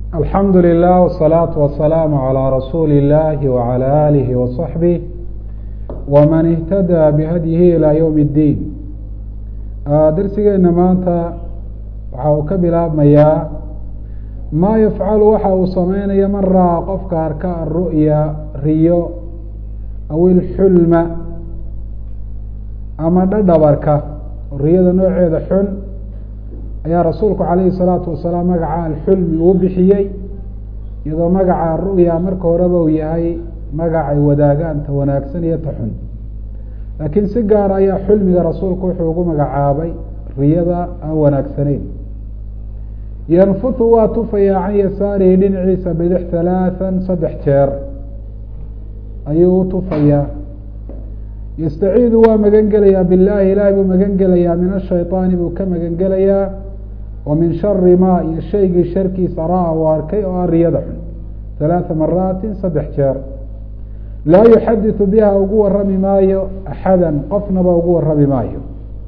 alxamdu lilah wsalaatu wasalaamu calaa rasuuli illahi wacala aalihi wasaxbih waman ihtadaa bihadyihi ilaa yowm اddiin darsigeena maanta waxa uu ka bilaabmayaa maa yafcalu waxa uu sameynaya man raa qofka arka aru'ya riyo aw ilxulma ama dhadhabarka riyada nooceeda xun ayaa rasuulku calayhi salaatu wasalaam magaca alxulmi uu bixiyey iyadoo magaca ru'ya marka horeba uu yahay magacay wadaagaan ta wanaagsan iyo ta xun laakiin si gaar ayaa xulmiga rasuulku wuxuu ugu magacaabay riyada aan wanaagsanayn yanfutu waa tufayaa can yasaarihi dhinaciisa bidix halaathan saddex jeer ayuu u tufayaa yastaciidu waa magan gelayaa billahi ilaahay buu magan gelayaa min ashayطaani buu ka magan gelayaa wa min shari ma iyo shaygii sharkiisa ra-a uu arkay oo ah riyada xun halaatha maraatin saddex jeer laa yuxadiثu biha ugu warami maayo axada qofnaba ugu warami maayo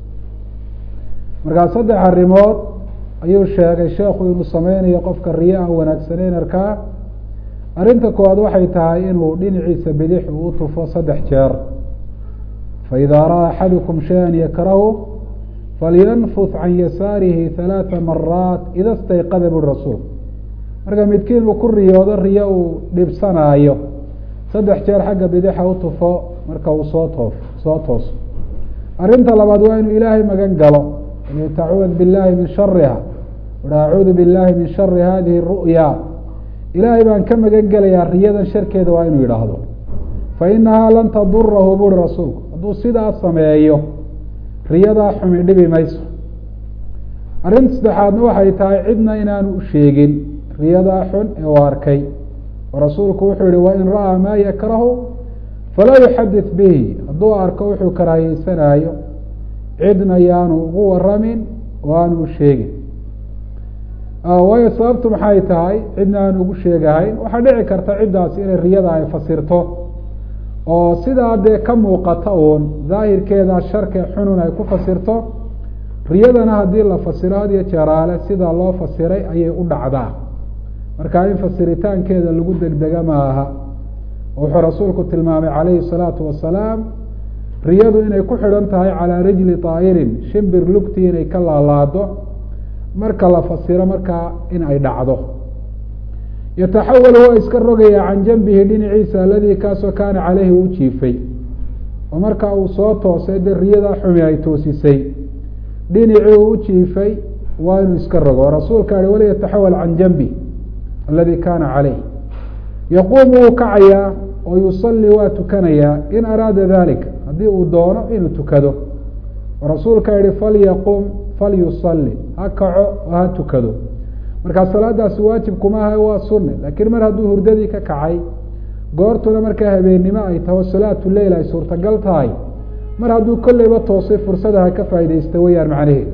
markaa saddex arrimood ayuu sheegay sheekhu inuu sameynayo qofka riya aan wanaagsaneyn arkaa arrinta koowaad waxay tahay inuu dhinaciisa bidix uu u tufo saddex jeer faidaa ra'a axadukum shaya yakrahu falyanfut can yasaarihi halaatha maraat ida stayqada buri rasuul marka midkiin uu ku riyoodo riyo uu dhibsanaayo saddex jeer xagga bidixa u tufo marka uu soo toof soo tooso arrinta labaad waa inuu ilaahay magan galo tacuud billahi min shariha acuudu billahi min shari hadihi ru'ya ilaahay baan ka magan gelayaa riyadan sharkeeda waa inuu yidhaahdo fa inahaa lan tadurahu buri rasuulku hadduu sidaa sameeyo riyadaa xumi dhibi mayso arrinta saddexaadna waxay tahay cidna inaanu u sheegin riyadaa xun ee u arkay oo rasuulku wuxuu yihi wain ra'aa maa yakrahu falaa yuxadit bihi hadduu arko wuxuu karaahiyeysanaayo cidna yaanu ugu waramin oo aanu u sheegin waayo sababtu maxay tahay cidna aanu ugu sheegahayn waxaa dhici karta ciddaasi inay riyada ay fasirto oo sidaa dee ka muuqata uun daahirkeeda sharke xunun ay ku fasirto riyadana haddii la fasiro had iyo jeeraale sida loo fasiray ayay u dhacdaa marka in fasiritaankeeda lagu degdega maaha wuxuu rasuulku tilmaamay calayhi salaatu wasalaam riyadu inay ku xidhan tahay calaa rijli taa'irin shimbir lugtii inay ka laalaado marka la fasiro markaa in ay dhacdo yataxawal waa iska rogaya can janbihi dhinaciisa aladii kaasoo kaana caleyhi uu jiifay oo marka uu soo toosay dee riyadaa xumi ay toosisay dhinacii uu u jiifay waa inuu iska rogo rasuulka ihi waliyataxawal can janbi aladi kaana caleyh yaquumu wuu kacayaa oo yusalli waa tukanayaa in araada dalika haddii uu doono inuu tukado rasuulka yihi falyaqum falyusalli ha kaco oo ha tukado markaa salaadaasi waajib kuma aha waa sunne laakiin mar hadduu hurdadii ka kacay goortuna markaa habeennimo ay taho salaatu leyl ay suurtagal tahay mar hadduu kolleyba toosay fursada ha ka faaideysta weyaan macnaheeda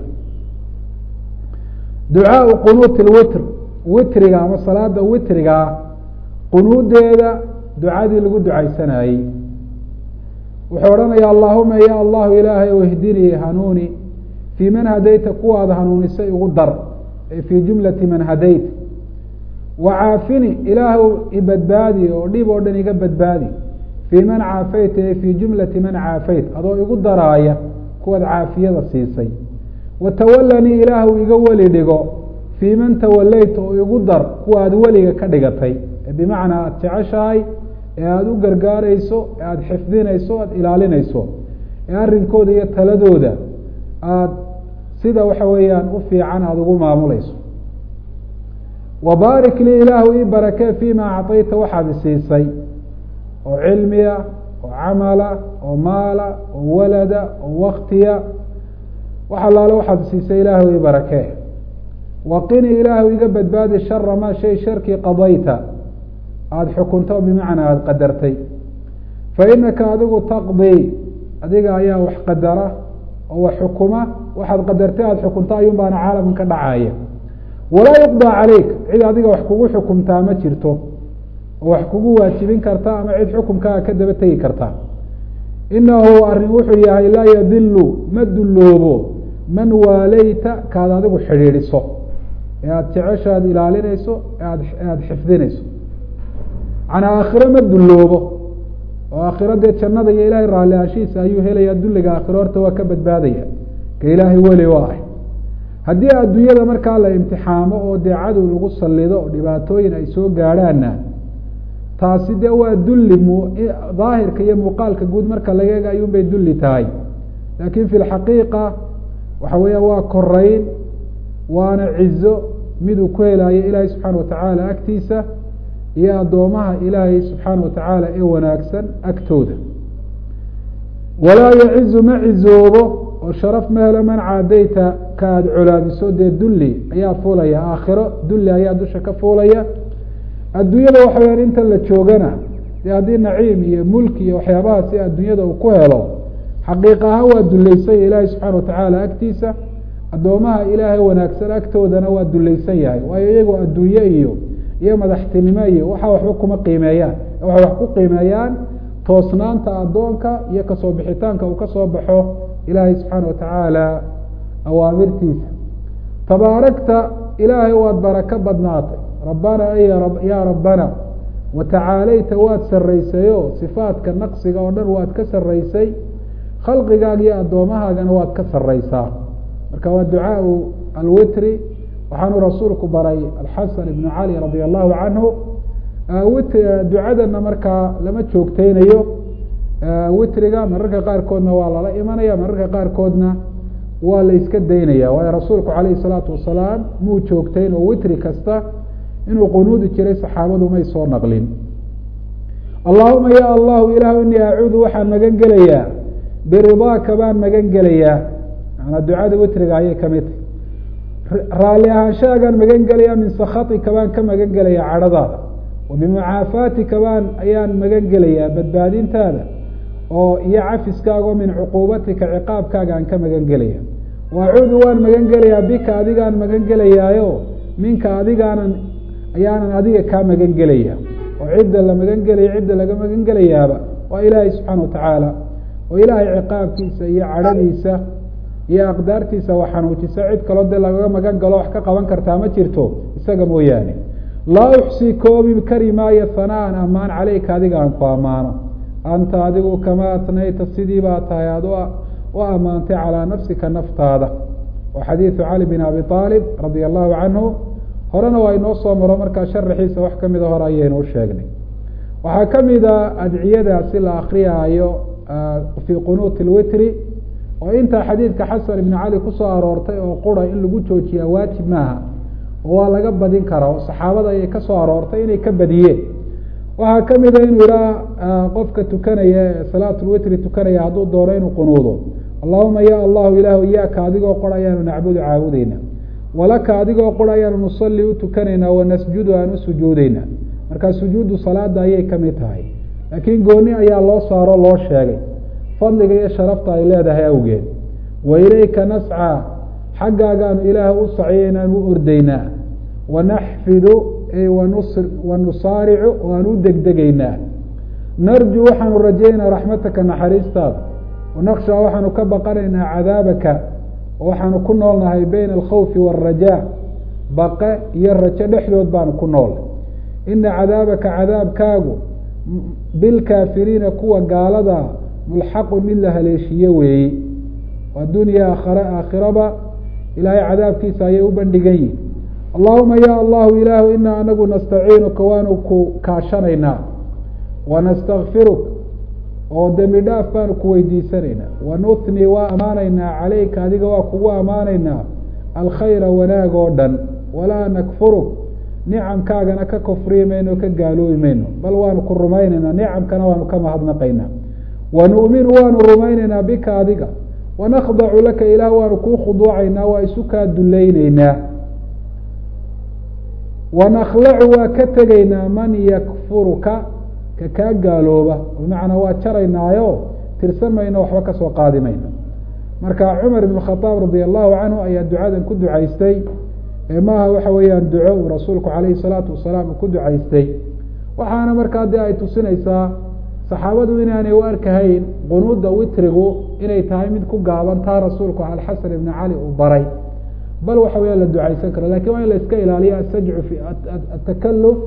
ducaau qunuuti lwitr witriga ama salaada witrigaa qunuudeeda ducadii lagu ducaysanayey wuxuu odhanaya allahuma ya allahu ilaahay o ihdinii hanuuni fii man hadayta kuwaad hanuunisay ugu dar ee fii jumlati man hadayt wacaafini ilaahw ibadbaadi oo dhib oo dhan iga badbaadi fii man caafayta ee fii jumlati man caafayt adoo igu daraaya kuwaad caafiyada siisay watawalanii ilaahw iga weli dhigo fii man tawaleyta oo igu dar kuwa aad weliga ka dhigatay ee bimacnaa aada jeceshahay ee aada u gargaareyso ee aada xifdinayso aada ilaalinayso ee arrinkooda iyo taladooda aada sida waxa weeyaan u fiican aada ugu maamuleyso wabaarik lii ilaahu ii barakee fiima acطayta waxaad isiisay oo cilmiya oo camala oo maala oo walada oo waktiya wax allaale waxaad isiisay ilaahu ii barakee waqini ilaahu iga badbaadi shara maa shay sharkii qadayta aada xukunto bimacnaa aada qadartay fa inaka adigu taqdii adiga ayaa wax qadara oo wax xukuma waxaad qadartay aada xukunto ayuun baana caalamkan ka dhacaya walaa yuqdaa caleyk cid adiga wax kugu xukumtaa ma jirto oo wax kugu waajibin karta ama cid xukumkaaga ka daba tegi karta inahu arrin wuxuu yahay laa yadilu ma dulloobo man waaleyta kaad adigu xidhiidhiso ee aada jecesho aada ilaalinayso ead aada xifdinayso macnaa aakhiro ma dulloobo oo aakhiro dee jannada iyo ilaahay raalli aashihiisa ayuu helayaa dulliga aakhiro horta waa ka badbaadaya ka ilaahay weli waa ah haddii adduunyada markaa la imtixaamo oo dee cadow lagu sallido oo dhibaatooyin ay soo gaadhaanna taasi dee waa dulli mu daahirka iyo muuqaalka guud marka laga ega ayuun bay dulli tahay laakiin fi lxaqiiqa waxa weeya waa korayn waana cizo miduu ku helayo ilaahay subxaana watacaala agtiisa iyo addoomaha ilaahay subxaana watacaala ee wanaagsan agtooda walaa yacizu ma cizoobo oo sharaf ma helo man caadayta ka aada colaadiso dee dulli ayaa fuulaya aakhiro dulli ayaa dusha ka fuulaya adduunyada waxa weyaan inta la joogana dee haddii naciim iyo mulki iyo waxyaabahaasi adduunyada uu ku helo xaqiiq ahaan waa dullaysanya ilaahay subxaana watacaala agtiisa addoomaha ilaahay wanaagsan agtoodana waa dulaysan yahay waayo iyagoo adduunye iyo iyo madaxtinimo iyo waxa waxba kuma qiimeeyaan waxay wax ku qiimeeyaan toosnaanta addoonka iyo kasoo bixitaanka uu kasoo baxo ilaahay subxaana watacaala awaamirtiisa tabaarakta ilaahay waad barako badnaatay rabbana ya rabbana watacaalayta waad sarraysayo sifaadka naqsiga oo dhan waad ka sarraysay khalqigaaga iyo addoomahaagana waad ka sarraysaa marka waa ducaau alwitri waxaanu rasuulku baray alxasan ibnu cali radia allahu canhu ducadana markaa lama joogteynayo witriga mararka qaarkoodna waa lala imanaya mararka qaarkoodna waa la iska daynaya waayo rasuulku calayhi salaatu wasalaam muu joogteyn oo witri kasta inuu qunuudi jiray saxaabadu may soo naqlin allahuma ya allahu ilahu inii acuudu waxaan magan gelayaa biridaaka baan magan gelayaa manaa ducada witriga ayay kamid tahy raalli ahaanshaagaan magan gelayaa min sakhatika baan ka magan gelayaa cadhadaada wa bimucaafaatika baan ayaan magan gelayaa badbaadintaada oo iyo cafiskaaga oo min cuquubatika ciqaabkaaga aan ka magan gelaya waacuudu waan magan gelayaa bika adigaan magan gelayaayo minka adigaanan ayaanan adiga kaa magan gelaya oo cidda la magan gelaya cidda laga magan gelayaaba waa ilaahay subxaana watacaala oo ilaahay ciqaabkiisa iyo cadhadiisa iyo aqdaartiisa waa xanuujisa cid kaloo dee lagaga magan galo wax ka qaban kartaa ma jirto isaga mooyaane laa uxsii koobi kari maayo hanaan ammaan caleyka adiga aan ku ammaano anta adigu kamaa atnayta sidii baa tahay aad u ammaantay calaa nafsika naftaada wa xadiidu cali bin abi aalib radia allahu canhu horena waa inoo soo maro markaa sharaxiisa wax kamida hore ayaynu u sheegnay waxaa kamida adciyadaasi la akriyaayo fii qunuuti lwitri oo intaa xadiidka xasan ibni cali kusoo aroortay oo qura in lagu joojiyaa waajib maaha oo waa laga badin karaa oo saxaabada ayay kasoo aroortay inay ka badiyeen waxaa kamida inuu ihaa qofka tukanaya ee salaatulwitri tukanaya hadduu doono inuu qunuudo allahuma ya allahu ilahu iyaaka adigoo qor ayaanu nacbudu caabudeyna walaka adigoo qor ayaanu nusalli u tukanaynaa wanasjudu aan u sujuudeynaa markaa sujuudu salaada ayay kamid tahay laakiin gooni ayaa loo saaro loo sheegay fadliga iyo sharafta ay leedahay awgeed wa ilayka nascaa xaggaagaanu ilaah u saciyeynaan u ordeynaa wanaxfidu wanusaaricu waan u degdegaynaa narju waxaanu rajaynaa raxmataka naxariistaada wanakshaa waxaanu ka baqanaynaa cadaabaka waxaanu ku noolnahay bayna alkhawfi waalrajaa baqe iyo rajo dhexdood baanu ku noolnay ina cadaabaka cadaabkaagu bilkaafiriina kuwa gaalada mulxaqun mid la haleeshiye weeyi addunya aakhare aakhiraba ilaahay cadaabkiisa ayay u bandhigan yihin allahuma ya allahu ilaahu inaa anagu nastaciinuka waanu ku kaashanaynaa wanastakfiruk oo dembi dhaaf baanu ku weydiisanaynaa wanutni waa ammaanaynaa caleyka adiga waa kugu ammaanaynaa alkhayra wanaag oo dhan walaa nakfuruk nicamkaagana ka kufriyi mayno o ka gaaloobi mayno bal waanu ku rumaynaynaa nicamkana waanu ka mahadnaqaynaa wanu'minu waanu rumaynaynaa bika adiga wanakdacu laka ilaah waanu kuu khuduucaynaa waa isu kaa dulayneynaa wanakhlacu waa ka tegaynaa man yakfuruka ka kaa gaalooba bimacnaa waa jaraynaayo tirsan mayno waxba kasoo qaadi mayno marka cumar ibn khadaab radia allahu canhu ayaa ducadan ku ducaystay ee maaha waxa weeyaan duco uu rasuulku calayhi salaatu wasalaam uu ku ducaystay waxaana markaa dee ay tusinaysaa saxaabadu inaanay u arkahayn qunuudda witrigu inay tahay mid ku gaaban taa rasuulku alxasan ibni cali uu baray bal waxa weya la ducaysan karo lakin waa in la iska ilaaliyo asajcu fi atakaluf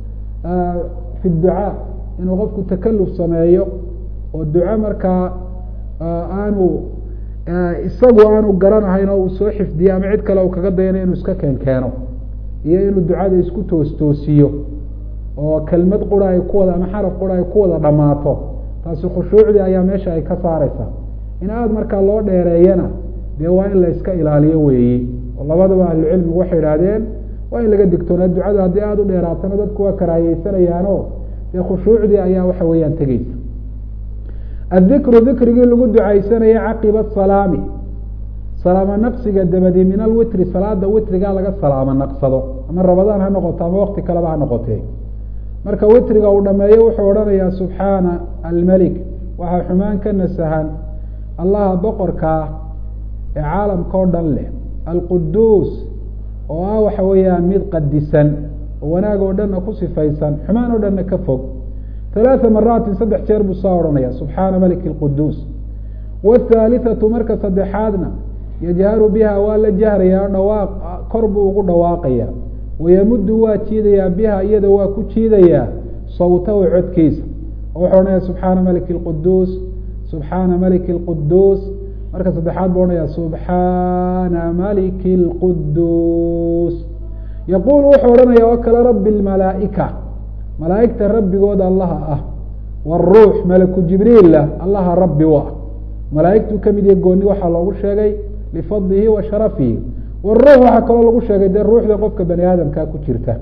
fi ducaa inuu qofku takaluf sameeyo oo duco markaa aanu isagu aanu garanahayn oo uu soo xifdiyo ama cid kale u kaga dayana inuu iska keen keeno iyo inuu ducada isku toos toosiyo oo kelmad qura ay ku wada ama xaraf qura ay ku wada dhammaato taasi khushuucdii ayaa meesha ay ka saareysaa in aada markaa loo dheereeyana dee waa in la iska ilaaliyo weeyi oo labadaba ahlucilmigu waxay idhaahdeen waa in laga digtoonaa ducada haddii aada u dheeraatana dadku waa karaahiyeysanayaano dee khushuucdii ayaa waxa weeyaan tegeysa addikru dikrigii lagu ducaysanayay caqiba salaami salaamo naqsiga dabadi min alwitri salaada witriga laga salaamo naqsado ama rabadaan ha noqoto ama wakti kaleba ha noqotee marka witriga uu dhameeyo wuxuu odhanayaa subxaana almelik waxaa xumaan ka nasahan allaha boqorkaa ee caalamka o dhan leh alquduus oo ah waxa weeyaan mid qadisan oo wanaag oo dhanna ku sifaysan xumaan oo dhanna ka fog halaatha maraatin saddex jeer buu saa odhanaya subxaana maliki lquduus wahaalithatu marka saddexaadna yajharu biha waa la jahrayaa dhawaaq kor buu ugu dhawaaqaya wayamuddu waa jiidayaa biha iyada waa ku jiidayaa sawtahu codkiisa oo wuxuu odhanaya subxaana maliki lquduus subxaana maliki lquduus marka saddexaad buu odhanaya subxaana maliki lquduus yaquulu wuxuu odhanaya oo kale rabi lmalaaika malaaigta rabbigooda allaha ah wاruux malaku jibriila allaha rabbi u ah malaaigtuu kamid yahe gooni waxaa loogu sheegay lifadlihi wa sharafihi wاruux waxaa kaloo lagu sheegay dee ruuxda qofka bani aadamkaa ku jirta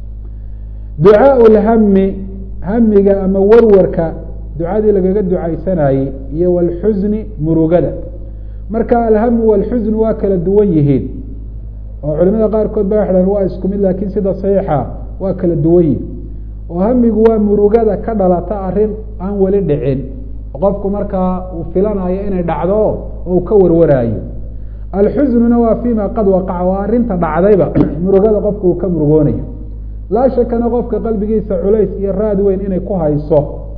ducaaء اlhami hamiga ama warwarka ducadii lagaga ducaysanayey iyo wاlxusni murugada marka alhamu wاlxusn waa kala duwan yihiin oo culimada qaarkood ba waxdhan waa isku mid lakin sida saxiixa waa kala duwan yihin oo hamigu waa murugada ka dhalata arrin aan weli dhicin qofku markaa uu filanayo inay dhacdo oo uu ka warwaraayo alxusnuna waa fima qad waqaca waa arrinta dhacdayba murugada qofku uu ka murugoonayo laa shakana qofka qalbigiisa culays iyo raad weyn inay ku hayso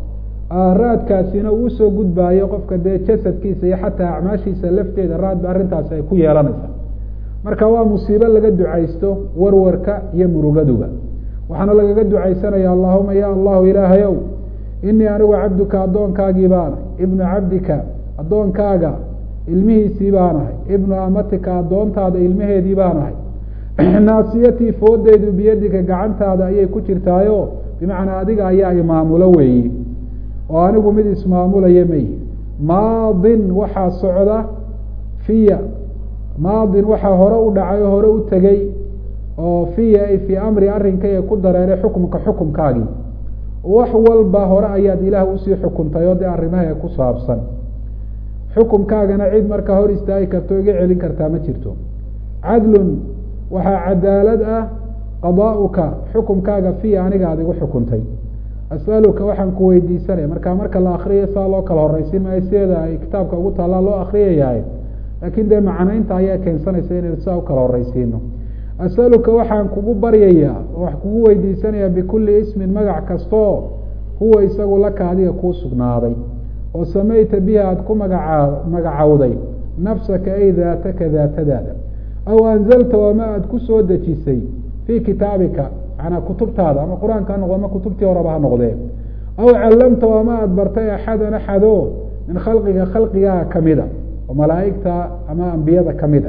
raadkaasina uu usoo gudbaayo qofka dee jasadkiisa iyo xataa acmaashiisa lafteeda raadba arrintaasi ay ku yeelanaysa marka waa musiibo laga ducaysto warwarka iyo murugaduba waxaana lagaga ducaysanaya allahuma ya allahu ilaahayow inii anigu cabduka addoonkaagii baanahay ibnu cabdika addoonkaaga ilmihiisii baanahay ibnu amatika addoontaada ilmaheedii baanahay naasiyatii foodeydu biyadika gacantaada ayay ku jirtaayo bimacnaa adiga ayaa imaamulo weeyi oo anigu mid ismaamulaya mayi maadin waxaa socda fiya maadin waxaa hore u dhacay oo hore u tegey oo fiya ay fii amri arrinkayga ku dareeray xukumka xukumkaagii wax walba hore ayaad ilaah usii xukuntay oo dee arrimaha ku saabsan xukumkaagana cid markaa hor istaagi karta o iga celin kartaa ma jirto cadlun waxaa cadaalad ah qadaa'uka xukumkaaga fiya aniga aad igu xukuntay as'aluka waxaan ku weydiisanaya marka marka la akriya saa loo kala horeysin maayo sideeda ay kitaabka ugu taallaa loo akriyayahay laakiin dee macnaynta ayaa keensanaysa inaynu saa u kala horeysiino asaluka waxaan kugu baryayaa oo wax kugu weydiisanayaa bikulli ismin magac kastoo huwa isagu laka adiga kuu sugnaaday oo samayta bihi aada ku magaca magacowday nafsaka ay daataka daatadaada aw anzalta wama aada ku soo dejisay fii kitaabika manaa kutubtaada ama qur-aanka ha noqdo ama kutubtii horeba ha noqdee aw callamta wama aada bartay axadan axado min khalqiga khalqigaha kamida oo malaa'igta ama ambiyada kamida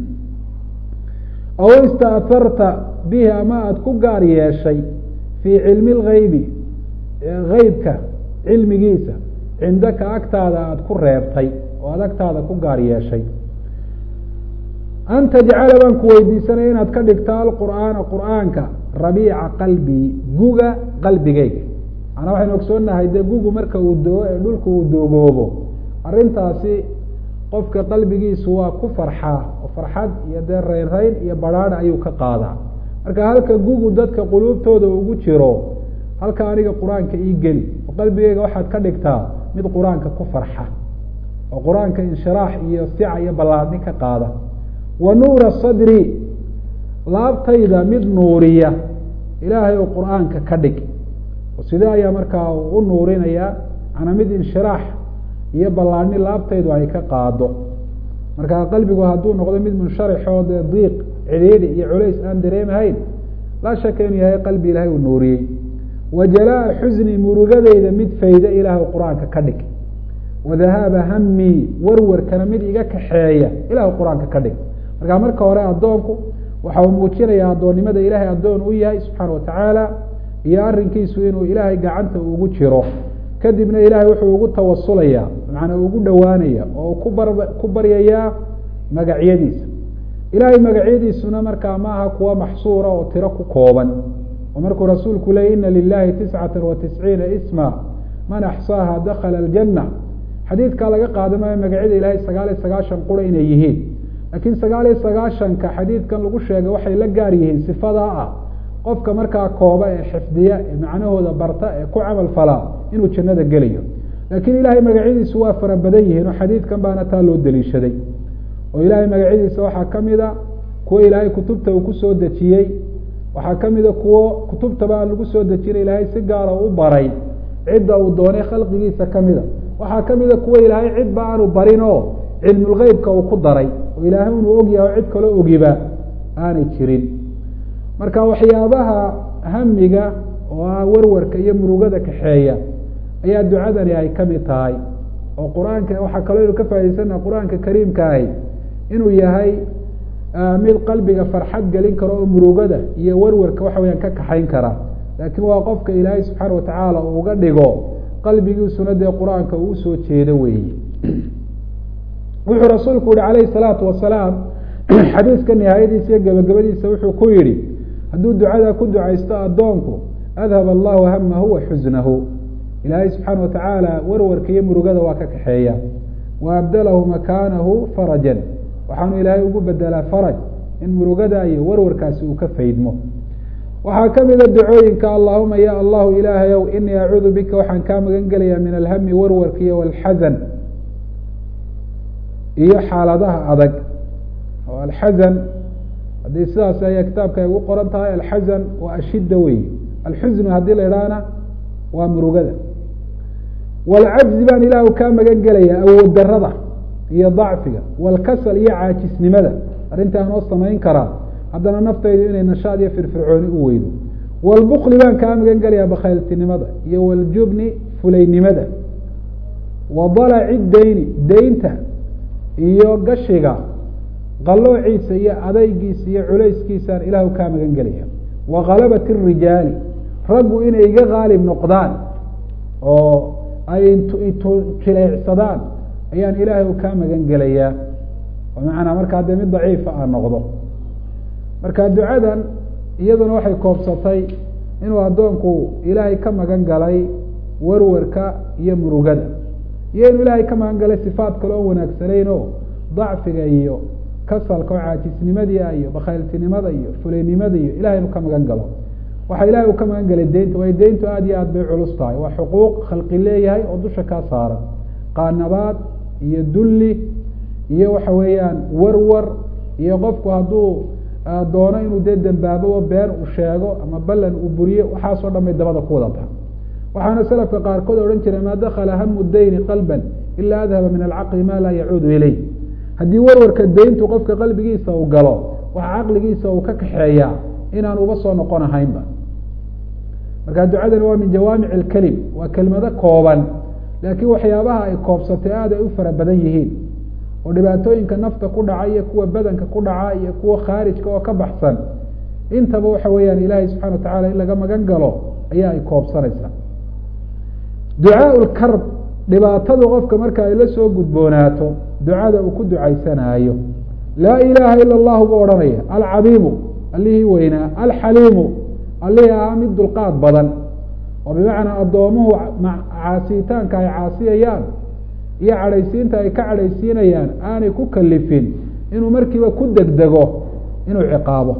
aw istaaharta bihi ama aada ku gaar yeeshay fii cilmi lgeybi geybka cilmigiisa cindaka agtaada aada ku reebtay oo aada agtaada ku gaar yeeshay an tajcala baan ku weydiisanaya inaad ka dhigto alqur'aana qur'aanka rabiica qalbii guga qalbigeyga manaa waxaynu ogsoonahay dee gugu marka uu doo ee dhulka uu doogoobo arrintaasi qofka qalbigiisu waa ku farxaa oo farxad iyo dee reynreyn iyo baraada ayuu ka qaadaa marka halka gugu dadka quluubtooda ugu jiro halka aniga qur-aanka ii geli oo qalbigeyga waxaad ka dhigtaa mid qur-aanka ku farxa oo qur-aanka inshiraax iyo sica iyo ballaadni ka qaada wa nuura sadri laabtayda mid nuuriya ilaahay oo qur-aanka ka dhig oo sidee ayaa markaa u nuurinayaa manaa mid inshiraax iyo ballaadni laabtaydu ay ka qaado marka qalbigu hadduu noqdo mid munsharixoo dee diiq cidhiidhi iyo culays aan dareemahayn laa shaka inuu yahay qalbi ilaahay uu nuuriyey wa jalaa xusni murugadeyda mid fayda ilaahu qur-aanka ka dhig wadahaaba hamii warwarkana mid iga kaxeeya ilaahu qur-aanka ka dhig marka marka hore addoonku waxa uu muujinaya addoonnimada ilaahay addoon u yahay subxaana watacaala iyo arrinkiisu inuu ilaahay gacanta ugu jiro kadibna ilaahay wuxuu ugu tawasulaya macnaa ugu dhowaanaya oo ku bar ku baryayaa magacyadiisa ilaahay magacyadiisuna markaa maaha kuwa maxsuura oo tiro ku kooban oo markuu rasuulku leeyay ina lilahi tiscata wa tisciina isma man axsaaha dakala aljanna xadiidkaa laga qaadamayo magacyada ilaahay sagaal iyo sagaashan qura inay yihiin laakiin sagaal iyo sagaashanka xadiidkan lagu sheegay waxay la gaar yihiin sifadaa ah qofka markaa kooba ee xifdiya ee macnahooda barta ee ku camal falaa inuu jannada gelayo laakiin ilaahay magacyadiisu waa fara badan yihiin oo xadiidkan baana taa loo daliishaday oo ilaahay magacyadiisa waxaa ka mid a kuwo ilaahay kutubta uu kusoo dejiyey waxaa ka mida kuwo kutubtaba aan lagu soo dejinay ilaahay si gaara u baray cidda uu doonay khalqigiisa ka mida waxaa ka mida kuwo ilaahay cidba aanu barin oo cilmulgeybka uu ku daray oo ilaahay inuu ogyahay oo cid kaloo ogiba aanay jirin marka waxyaabaha hamiga oo ah warwarka iyo murugada kaxeeya ayaa ducadani ay ka mid tahay oo qur-aanka waxaa kaloo inu ka faa'idaysana qur-aanka kariimka ahi inuu yahay mid qalbiga farxad gelin karo oo murugada iyo warwarka waxa weyaan ka kaxayn kara laakiin waa qofka ilaahay subxaana watacaala uu uga dhigo qalbigiisuna dee qur-aanka uu usoo jeedo weeye wuxuu rasuulku yihi calayhi salaatu wasalaam xadiiska nihaayadiisa iyo gabagabadiisa wuxuu ku yihi hadduu ducada ku ducaysto addoonku adhab allahu hamahu wa xusnahu ilaahay subxaana watacaala warwarka iyo murugada waa ka kaxeeya wa abdalahu makaanahu farajan waxaanu ilaahay ugu bedelaa faraj in murugada iyo warwarkaasi uu ka faydmo waxaa ka mida ducooyinka allahuma ya allahu ilaahayow inii acuudu bika waxaan kaa magan gelayaa min alhami warwarka iyo walxazan iyo xaaladaha adag oo alxazan haddii sidaas ayaa kitaabka ay ugu qoran tahay alxazan waa ashidda wey alxusnu haddii la idhaahna waa murugada walcajzi baan ilaahu kaa magan gelayaa awood darada iyo dacfiga walkasal iyo caajisnimada arrintaan oo samayn karaa haddana naftaydu inay nashaad iyo firfircooni u weydo walbukli baan kaa magan gelayaa bakhayltinimada iyo waljubni fulaynimada wa dalaci dayni daynta iyo gashiga qaloociisa iyo adaygiisa iyo culayskiisaan ilaahu kaa magan gelaya wa kalabati rijaali raggu inay iga qaalib noqdaan oo ay jileecsadaan ayaan ilaahay u kaa magan gelayaa oo macanaa markaa dee mid daciifa aan noqdo marka ducadan iyaduna waxay koobsatay inuu addoonku ilaahay ka magan galay warwarka iyo murugada iyo inuu ilaahay ka magan galay sifaat kale oo wanaagsanayn oo dacfiga iyo kasalka oo caajisnimadii iyo bakhayltinimada iyo fulaynimada iyo ilahay inuu ka magan galo waxaa ilahay uu ka magan galay deynta waayo deyntu aada iyo aad bay culus tahay waa xuquuq khalqi leeyahay oo dusha kaa saaran qaanabaad iyo dulli iyo waxa weeyaan warwar iyo qofku hadduu doono inuu dee dembaaboba been uu sheego ama ballan uu buriyo waxaasoo dhan bay dabada ku wada taha waxaana salafka qaarkood odhan jiray maa dakala hamu dayni qalban ilaa adhaba min alcaqli ma laa yacuudu ileyh haddii warwarka deyntu qofka qalbigiisa uu galo waxa caqligiisa uu ka kaxeeyaa inaan uba soo noqon ahaynba marka ducadani waa min jawaamic alkelim waa kelmado kooban laakiin waxyaabaha ay koobsatay aad ay u fara badan yihiin oo dhibaatooyinka nafta ku dhaca iyo kuwa badanka ku dhaca iyo kuwa khaarijka oo ka baxsan intaba waxa weeyaan ilaahay subxana watacala in laga magan galo ayaa ay koobsanaysaa ducaa lkarb dhibaatadu qofka marka ay la soo gudboonaato ducada uu ku ducaysanaayo laa ilaaha ila allahu buu odhanaya alcadiimu allihii weynaa alxaliimu allihii ahaa mid dulqaad badan oo bimacnaa addoomuhu caasiyitaanka ay caasiyayaan iyo cadhaysiinta ay ka cadhaysiinayaan aanay ku kalifin inuu markiiba ku degdego inuu ciqaabo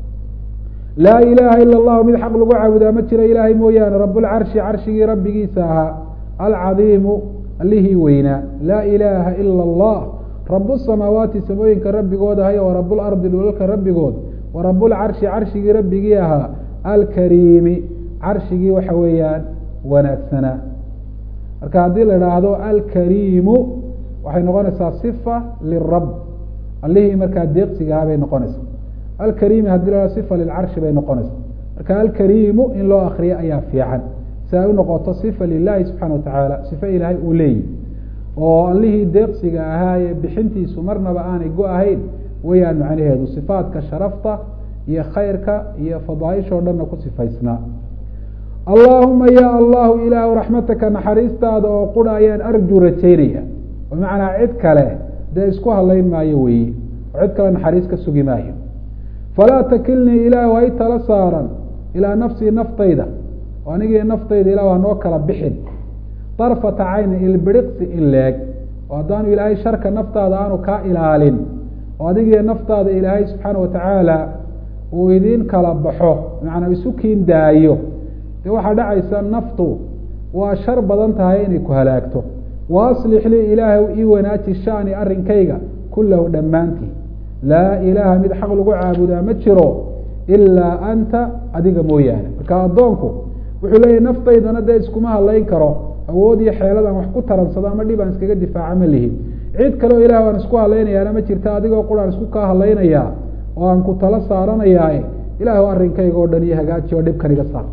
laa ilaaha ila allahu mid xaq lagu caabudaa ma jira ilaahay mooyaane rabulcarshi carshigii rabbigiisa ahaa alcadiimu allihii weynaa laa ilaaha ila allah rabu samaawaati samooyinka rabbigood ahay wa rabulardi dhulalka rabbigood wa rabulcarshi carshigii rabbigii ahaa alkariimi carshigii waxa weeyaan wanaagsanaa marka haddii la idhaahdo alkariimu waxay noqonaysaa sifa lirab allihii markaa deeqsigaha bay noqonaysa alkariimi hadii la sifa lilcarshi bay noqonaysa marka alkariimu in loo akriyo ayaa fiican si ay u noqoto sifa lilahi subxaana watacaala sifa ilaahay uu leeyihi oo allihii deeqsiga ahaaye bixintiisu marnaba aanay go-ahayn wayaan macnaheedu sifaadka sharafta iyo khayrka iyo fadaaisha o dhanna ku sifaysnaa allaahuma ya allahu ilaahu raxmataka naxariistaada oo qura ayaan arju rajaynaya bimacnaa cid kale dee isku hadlayn maayo weeye oo cid kale naxariis ka sugi maayo falaa takilnii ilaahu hay tala saaran ilaa nafsii naftayda oo anigii naftayda ilahu hanoo kala bixin darfata cayni ilbiriqsi in leeg oo haddaanu ilaahay sharka naftaada aanu kaa ilaalin oo adigii naftaada ilaahay subxaana watacaala uu idiin kala baxo macanaa isu kiin daayo dee waxaa dhacaysa naftu waa shar badan tahay inay ku halaagto wa aslix lii ilaahu ii wanaaji shani arrinkayga kullahu dhammaantii laa ilaaha mid xaq lagu caabudaa ma jiro ilaa anta adiga mooyaane marka addoonku wuxuu leeyahy naftaydana dee iskuma hadlayn karo awood iyo xeeladaan wax ku taransado ama dhib aan iskaga difaaca ma lihin cid kaleo ilaah aan isku hadlaynayaana ma jirta adigoo quraan isku kaa hadlaynayaa oo aan ku tala saaranayaa ilaahu arrinkayga oo dhan iyo hagaaji oo dhibkan iga saar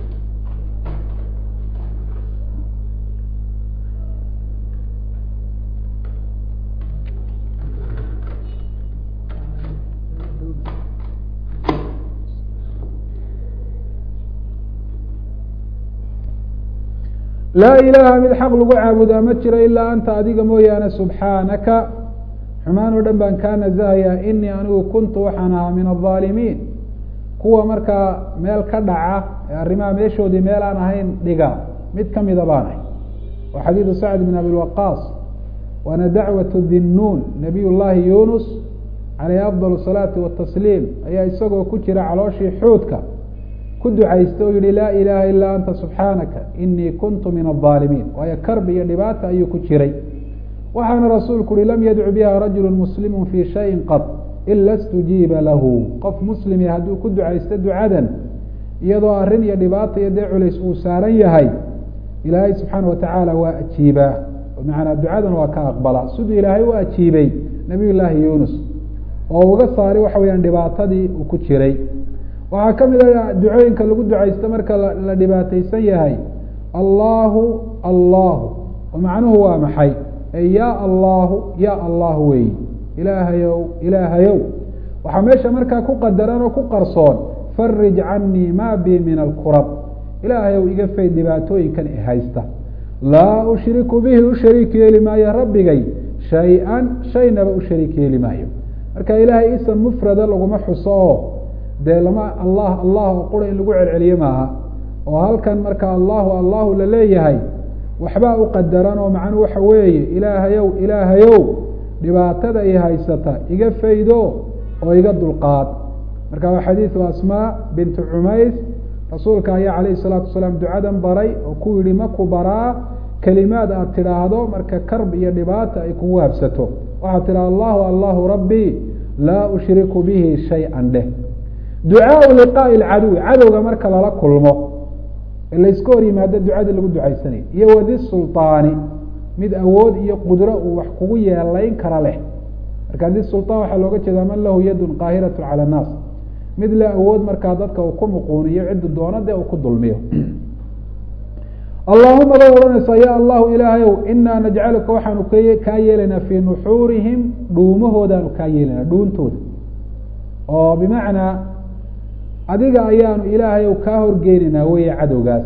laa ilaaha mid xaq lagu caabudaa ma jiro ilaa anta adiga mooyaane subxaanaka xumaan oo dhan baan kaa nasahayaa inii anigu kuntu waxaan ahaa min aaalimiin kuwa markaa meel ka dhaca ee arrimaha meeshoodii meel aan ahayn dhiga mid kamida baan ahay waa xadiidu sacd bin abi waqaas waana dacwatu dinnuun nabiy llaahi yunus caleyhi afdal salaati watasliim ayaa isagoo ku jira calooshii xuudka ku ducaysta oo yihi laa ilaaha ilaa anta subxaanaka inii kuntu min aaalimiin waayo karbi iyo dhibaata ayuu ku jiray waxaana rasuulku uhi lam yadcu biha rajulu muslimu fii shayin qad ila stujiiba lahu qof muslimi hadduu ku ducaysto ducadan iyadoo arrin iyo dhibaata iyo dee culays uu saaran yahay ilaahay subxaana watacaala waa ajiibaa macanaa ducadan waa ka aqbala siduu ilaahay u ajiibay nabiy llaahi yunus oo uga saari waxa weyaan dhibaatadii uu ku jiray waxaa ka mid a ducooyinka lagu ducaysto marka la dhibaataysan yahay allahu allahu oo macnuhu waa maxay ya allahu ya allahu weyi ilaahayow ilaahayow waxaa meesha markaa ku qadaran oo ku qarsoon farij canii ma bi min alkurab ilaahayow iga fayd dhibaatooyinkan i haysta laa ushriku bihi u shariik yeeli maayo rabbigay shay-an shaynaba u shariik yeeli maayo marka ilaahay isan mufrada laguma xuso oo dee lama allah allah oo qura in lagu celceliyo maaha oo halkan marka allahu allahu la leeyahay waxbaa u qadaran oo macnuu waxa weeye ilaahayow ilaahayow dhibaatada i haysata iga faydo oo iga dulqaad marka waa xadiidu asmaa bintu cumays rasuulka ayaa calayhi salaatu wasalaam ducadan baray oo ku yihi maku baraa kelimaad aad tidhaahdo marka karb iyo dhibaata ay kugu habsato waxaad tidhaha allahu allahu rabbi laa ushriku bihi shay-an dheh ducaau liqaa'i lcaduwi cadowga marka lala kulmo ee layska hor yimaado ducadii lagu ducaysanay iyo wadi sulطaani mid awood iyo qudro uu wax kugu yeelayn kara leh marka di sulطaan waxaa looga jeedaa man lahu yadun qaahiratu calى الnaas mid le awood markaa dadka uu ku muquuniyo ciddu doono dee uu ku dulmiyo allahuma ba odhanaysaa ya allahu ilaahayow inaa najcaluka waxaanu k kaa yeelaynaa fii nuxuurihim dhuumahoodaanu kaa yeelaynaa dhuuntooda oo bimacnaa adiga ayaanu ilaahayow kaa horgeynaynaa weeye cadowgaas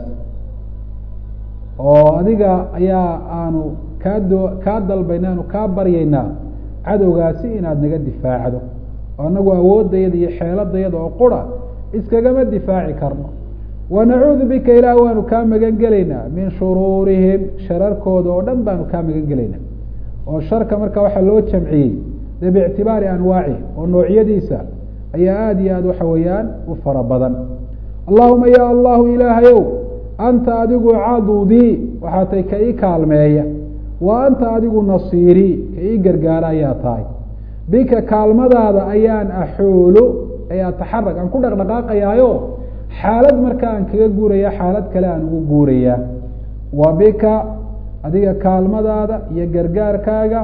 oo adiga ayaa aanu kaa do kaa dalbayna aanu kaa baryaynaa cadowgaasi inaad naga difaacdo oo anagu awooddayada iyo xeeladayada oo qura iskagama difaaci karno wanacuudu bika ilaah waanu kaa magan gelaynaa min shuruurihim shararkooda oo dhan baanu kaa magan gelaynaa oo sharka marka waxaa loo jamciyey dee biictibaari anwaaci oo noocyadiisa ayaa aada iyo aada waxa weeyaan u fara badan allahuma ya allahu ilaahayow anta adigu cadudii waxaa tay ka ii kaalmeeya wa anta adigu nasiirii ka ii gargaara ayaa tahay bika kaalmadaada ayaan axuulu ay ataxarag aan ku dhaqdhaqaaqayaayo xaalad marka aan kaga guuraya xaalad kale aan ugu guurayaa wa bika adiga kaalmadaada iyo gargaarkaaga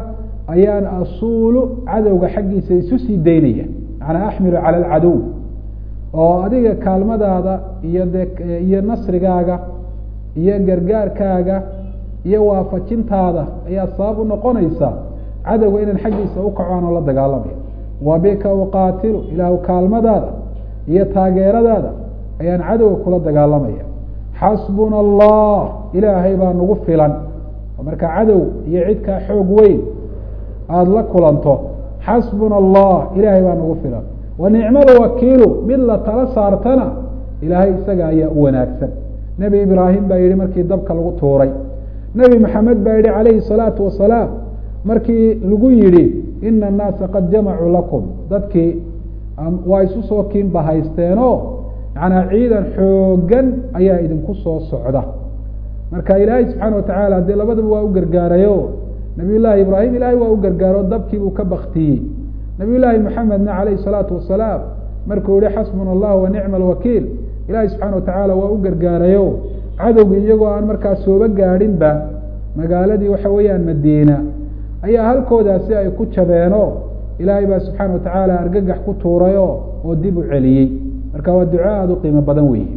ayaan asuulu cadowga xaggiisa isu sii daynaya macnaa axmilu cala alcadow oo adiga kaalmadaada iyo de iyo nasrigaaga iyo gargaarkaaga iyo waafajintaada ayaa sabab u noqonaysa cadowga inaan xaggiisa ukacaan oo la dagaalamaya wa bika uqaatilu ilaahu kaalmadaada iyo taageeradaada ayaan cadowga kula dagaalamaya xasbuna allah ilaahay baa nagu filan marka cadow iyo cidkaa xoog weyn aada la kulanto xasbuna allah ilaahay baa nagu filan wa nicma lwakiilu mid la tala saartana ilaahay isaga ayaa u wanaagsan nebi ibraahim baa yihi markii dabka lagu tuuray nebi maxamed baa yihi calayhi salaatu wasalaam markii lagu yihi ina annaasa qad jamacuu lakum dadkii waa isu soo kiinba haysteenoo macnaa ciidan xoogan ayaa idinku soo socda marka ilaahay subxaana watacaala dee labadaba waa u gargaarayo nabiy llaahi ibraahim ilaahay waa u gargaaro dabkii buu ka baktiyey nabiy llaahi maxamedna calayhi salaatu wasalaam markuu yihi xasbuna allah wa nicma alwakiil ilaahay subxaana watacaala waa u gargaarayo cadowgii iyagoo aan markaa sooba gaadhinba magaaladii waxa weeyaan madiina ayaa halkoodaasi ay ku jabeeno ilaahay baa subxaana watacaala argagax ku tuurayo oo dib u celiyey marka waa duco aada u qiimo badan weeye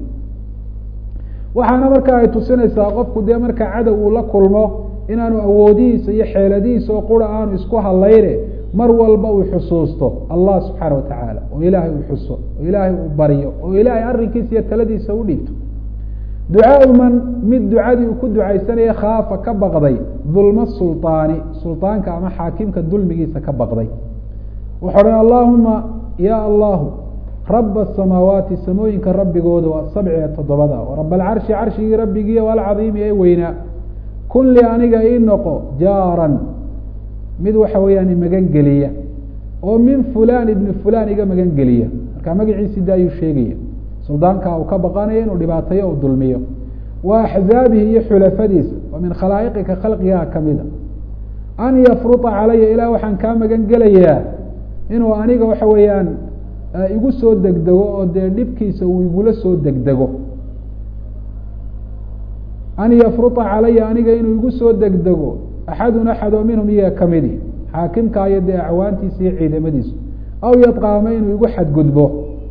waxaana marka ay tusinaysaa qofku dee marka cadow uu la kulmo inaanu awoodihiisa iyo xeeladihiisa oo qura aanu isku hadlayne mar walba uu xusuusto allah subxaana watacaala oo ilaahay uu xuso oo ilaahay uu baryo oo ilaahay arrinkiisa iyo taladiisa u dhiibto ducaau man mid ducadii uu ku ducaysanaya khaafa ka baqday dulma sulطaani sulطaanka ama xaakimka dulmigiisa ka baqday wuxuu odhan allahuma ya allahu raba asamaawaati samooyinka rabbigooda waa sabci ee toddobada o rab alcarshi carshigii rabbigii o alcadiimi ee weynaa kun li aniga ii noqo jaaran mid waxa weeyaan imagan geliya oo min fulan ibni fulan iga magan geliya marka magaciisi da ayuu sheegaya suldaanka uu ka baqanayo inuu dhibaatayo u dulmiyo wa axzaabihi iyo xulafadiisa wa min khalaa'iqika khalqigaa kamida an yafruta calaya ilah waxaan kaa magan gelayaa inuu aniga waxa weeyaan igu soo degdego oo dee dhibkiisa uu igula soo degdego an yafruta calaya aniga inuu igu soo degdego axadun axad oo minhum iyaga kamidi xaakimka iyo dee acwaantiisa iyo ciidamadiisu aw yadqaama inuu igu xadgudbo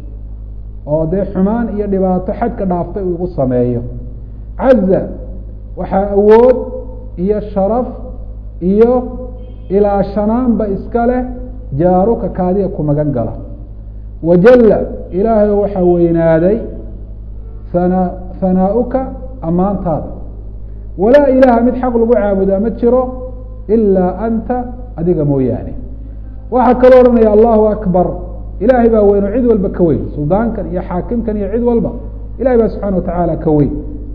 oo dee xumaan iyo dhibaato xadka dhaaftay uu igu sameeyo caza waxaa awood iyo sharaf iyo ilaashanaanba iska leh jaaruka kaadiga ku magan gala wajalla ilaahay waxaa weynaaday hana hanaauka ammaantaada walaa ilaaha mid xaq lagu caabudaa ma jiro ilaa anta adiga mooyaane waxaa kaloo odhanaya allahu akbar ilaahay baa weyn oo cid walba ka weyn suldaankan iyo xaakimkan iyo cid walba ilahay baa subxana watacaala ka weyn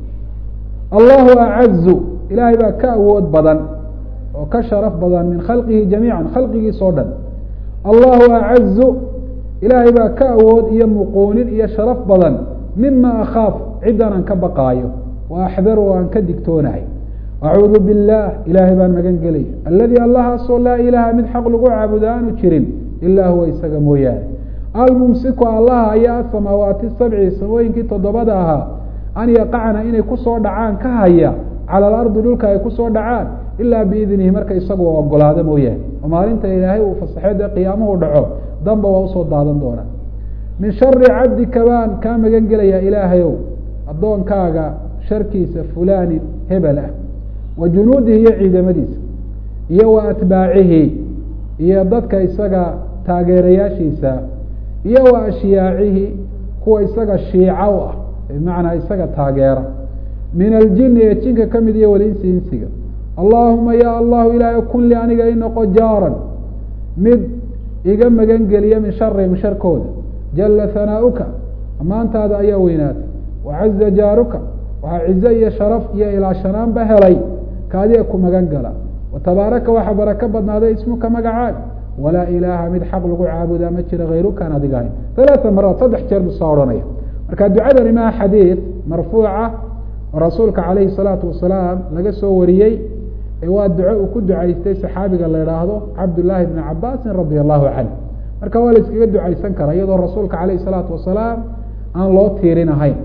allahu acazu ilaahay baa ka awood badan oo ka sharaf badan min khalqihi jamiica khalqigiis oo dhan allahu acazu ilaahay baa ka awood iyo muquunin iyo sharaf badan mima akhaaf ciddan aan ka baqaayo wa axdaru oo aan ka digtoonahay acuudu biاllah ilaahay baan magan gelaya aladi allahaasoo laa ilaaha mid xaq lagu caabudo aanu jirin ilaa huwa isaga mooyaane almumsiku allaha ayaa asamaawaati sabci samooyinkii toddobada ahaa an yaqacna inay kusoo dhacaan ka haya cala alardi dhulka ay kusoo dhacaan ilaa biidnihi marka isagu ogolaado mooyaane oo maalinta ilaahay uu fasaxo dee qiyaamuhu dhaco damba waa usoo daadan doonaa min shari cabdika baan kaa magan gelayaa ilaahayow addoonkaaga sharkiisa fulaanin hebel ah wa junuudihi iyo ciidamadiisa iyo wa atbaacihi iyo dadka isaga taageerayaashiisa iyo wa ashyaacihi kuwa isaga shiica u ah bimacnaa isaga taageera min aljini ee jinka ka mid iyo walinsi insiga allaahuma ya allahu ilaahay kun li aniga inoqo jaaran mid iga magan geliya min sharihim sharkooda jala hanaauka ammaantaada ayaa weynaatay wacaza jaaruka waxaa cizo iyo sharaf iyo ilaashanaanba helay kaadiga ku magan gala watabaaraka waxaa barako badnaaday ismuka magacaad walaa ilaaha mid xaq lagu caabudaa ma jira hayrukaan adiga ahayn halaaa maraat saddex jeer buu soo odhanaya marka ducadani maa xadiid marfuuca oo rasuulka calayhi salaatu wasalaam laga soo wariyey ee waa duco uu ku ducaystay saxaabiga la idhaahdo cabdullaahi bni cabaasin radia allahu canh marka waa la iskaga ducaysan karaa iyadoo rasuulka calayhi salaatu wasalaam aan loo tiirin ahayn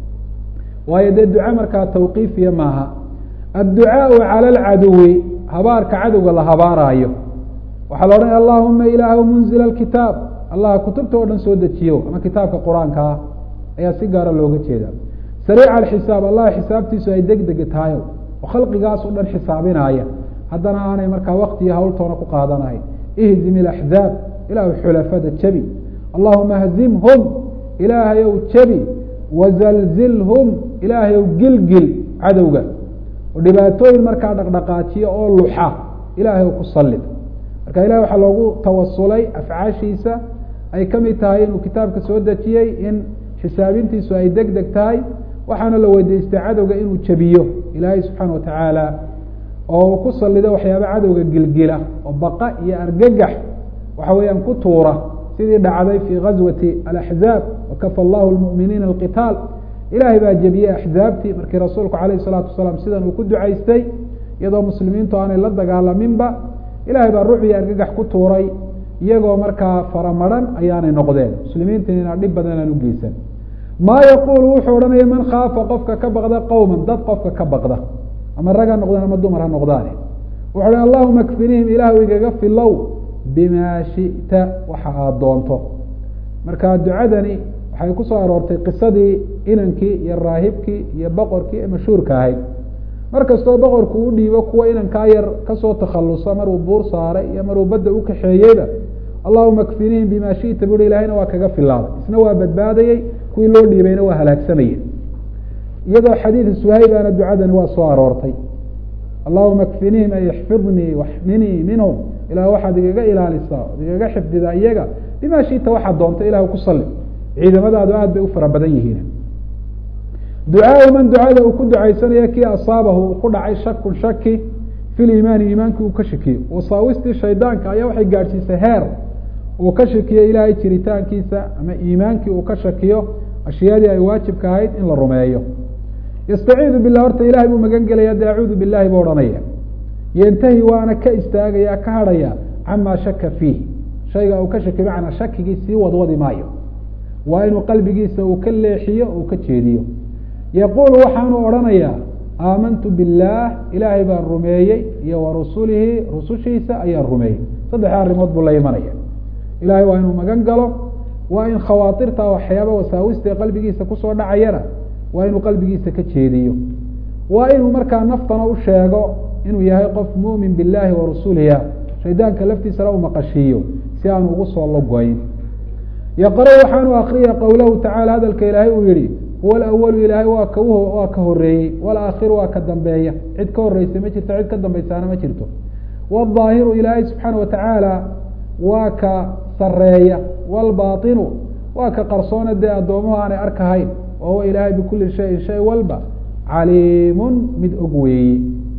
waayo dee duco markaa tawqiifiya maaha adducaau cala alcaduwi habaarka cadowga la habaaraayo waxaa la odhanaya allahuma ilaah munzila alkitaab allah kutubta oo dhan soo dejiyo ama kitaabka qur-aanka ah ayaa si gaara looga jeeda sariica alxisaab allah xisaabtiisu ay deg degi tahayo oo khalqigaas o dhan xisaabinaaya haddana aanay markaa waktiyo hawltoona ku qaadanahay ihzim ilaxzaab ilaahu xulafada jebi allahuma hzimhum ilaahay ow jebi wazalzilhum ilaahay ow gilgil cadowga oo dhibaatooyin markaa dhaqdhaqaajiya oo luxa ilaahay ow ku sallid marka ilahay waxaa loogu tawasulay afcaashiisa ay ka mid tahay inuu kitaabka soo dejiyey in xisaabintiisu ay deg deg tahay waxaana la weydiistay cadowga inuu jebiyo ilaahay subxaana watacaala oo ku salido waxyaaba cadowga gilgila oo baqa iyo argagax waxa weeyaan ku tuura sidii dhacday fii gazwati alaxzaab wakafa allahu lmuminiina alqitaal ilaahay baa jebiyey axzaabtii markii rasuulku calayh salaatu wasalaam sidan uu ku ducaystay iyadoo muslimiintu aanay la dagaalaminba ilahay baa ruux iyo argagax ku tuuray iyagoo markaa faramaran ayaanay noqdeen muslimiintina dhib badan aan ugeysan maa yaquulu wuxuu odhanaya man khaafa qofka ka baqda qowman dad qofka ka baqda ama rag ha noqdaan ama dumar ha noqdaane wuxu uhi allahuma kfinihim ilaahu igaga filow bimaa shita waxa aada doonto marka ducadani waxay ku soo aroortay qisadii inankii iyo raahibkii iyo boqorkii ee mashhuurka ahayd mar kastoo boqorku u dhiibo kuwa inankaa yar kasoo takhalusa maruu buur saaray iyo maruu badda u kaxeeyeyba allahuma kfinihim bima shita buhi ilahayna waa kaga filaaday isna waa badbaadayey kuwii loo dhiibayna waa halaagsamayey iyadoo xadiid suhaybana ducadani waa soo aroortay allahuma kfinihim ay ixfidnii waxminii minhum ilah waxaad igaga ilaalisaa od igaga xifdidaa iyaga bima shita waxaad doonto ilah ku sali ciidamadaadu aad bay u fara badan yihiin ducaau man ducada uu ku ducaysanayo kii asaabahu uu ku dhacay shakun shaki fi liimaani iimaankii uu ka shakiyo wasaawistii shaydaanka ayaa waxay gaadhsiisay heer uu ka shakiyo ilaahay jiritaankiisa ama iimaankii uu ka shakiyo ashyaadii ay waajibka ahayd in la rumeeyo yastaciidu bilah horta ilahay buu magan gelaya de acuudu bilahi buu odhanaya yantahi waana ka istaagaya ka hadhaya camaa shaka fiih shayga uu ka shakiyo macnaa shakigii sii wadwadi maayo waa inuu qalbigiisa uu ka leexiyo uu ka jeediyo yaquulu waxaanu odhanayaa aamantu billaah ilaahay baan rumeeyey iyo wa rusulihi rusushiisa ayaan rumeeyey saddexda arrimood buu la imanaya ilahay waa inuu magan galo waa in khawaatirta waxyaaba wasaawista qalbigiisa kusoo dhacayana waa inuu qalbigiisa ka jeediyo waa inuu markaa naftana u sheego inuu yahay qof mumin billahi wa rasuliha shaydaanka laftiisana u maqashiiyo si aanu ugu soo logoyn yaqra waxaanu akriya qowlahu tacala hadalka ilaahay uu yihi huwa alawalu ilaahay waa ka waa ka horeeyey walaakhiru waa ka dambeeya cid ka horeysa ma jirto cid ka dambaysaana ma jirto waظaahiru ilaahay subxaana watacaala waa ka sareeya wاlbaطinu waa ka qarsoona dee addoomuhu aanay arkahayn wa huwa ilaahay bikuli shayin shay walba caliimun mid og weeye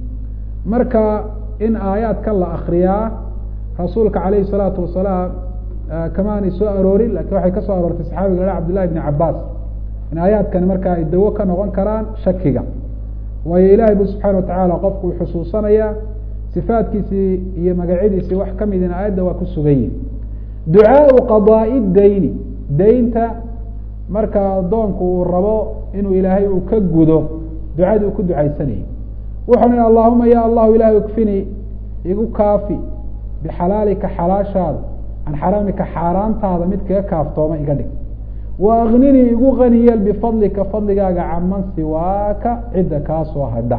marka in aayaadkan la akriyaa rasuulka calayhi الsalaatu wasalaam kamaanay soo aroorin lakin waxay ka soo aroortay saxaabiga ha cabdillahi bni cabaas in aayaadkani marka ay dawo ka noqon karaan shakiga waayo ilahay bu subxaana watacaala qofku uu xusuusanaya sifaatkiisii iyo magacyadiisii wax ka midin aayadda waa ku sugan yihin ducaau qadaa'i dayni daynta marka addoonku uu rabo inuu ilaahay uu ka gudo ducadii uu ku ducaysanayay wuxuu i allahuma ya allahu ilahay ikfinii igu kaafi bixalaalika xalaashaada can xaraamika xaaraantaada mid kaga kaaftooma iga dhig wa akninii igu qani yeel bifadlika fadligaaga caman siwaaka cidda kaa soo hadha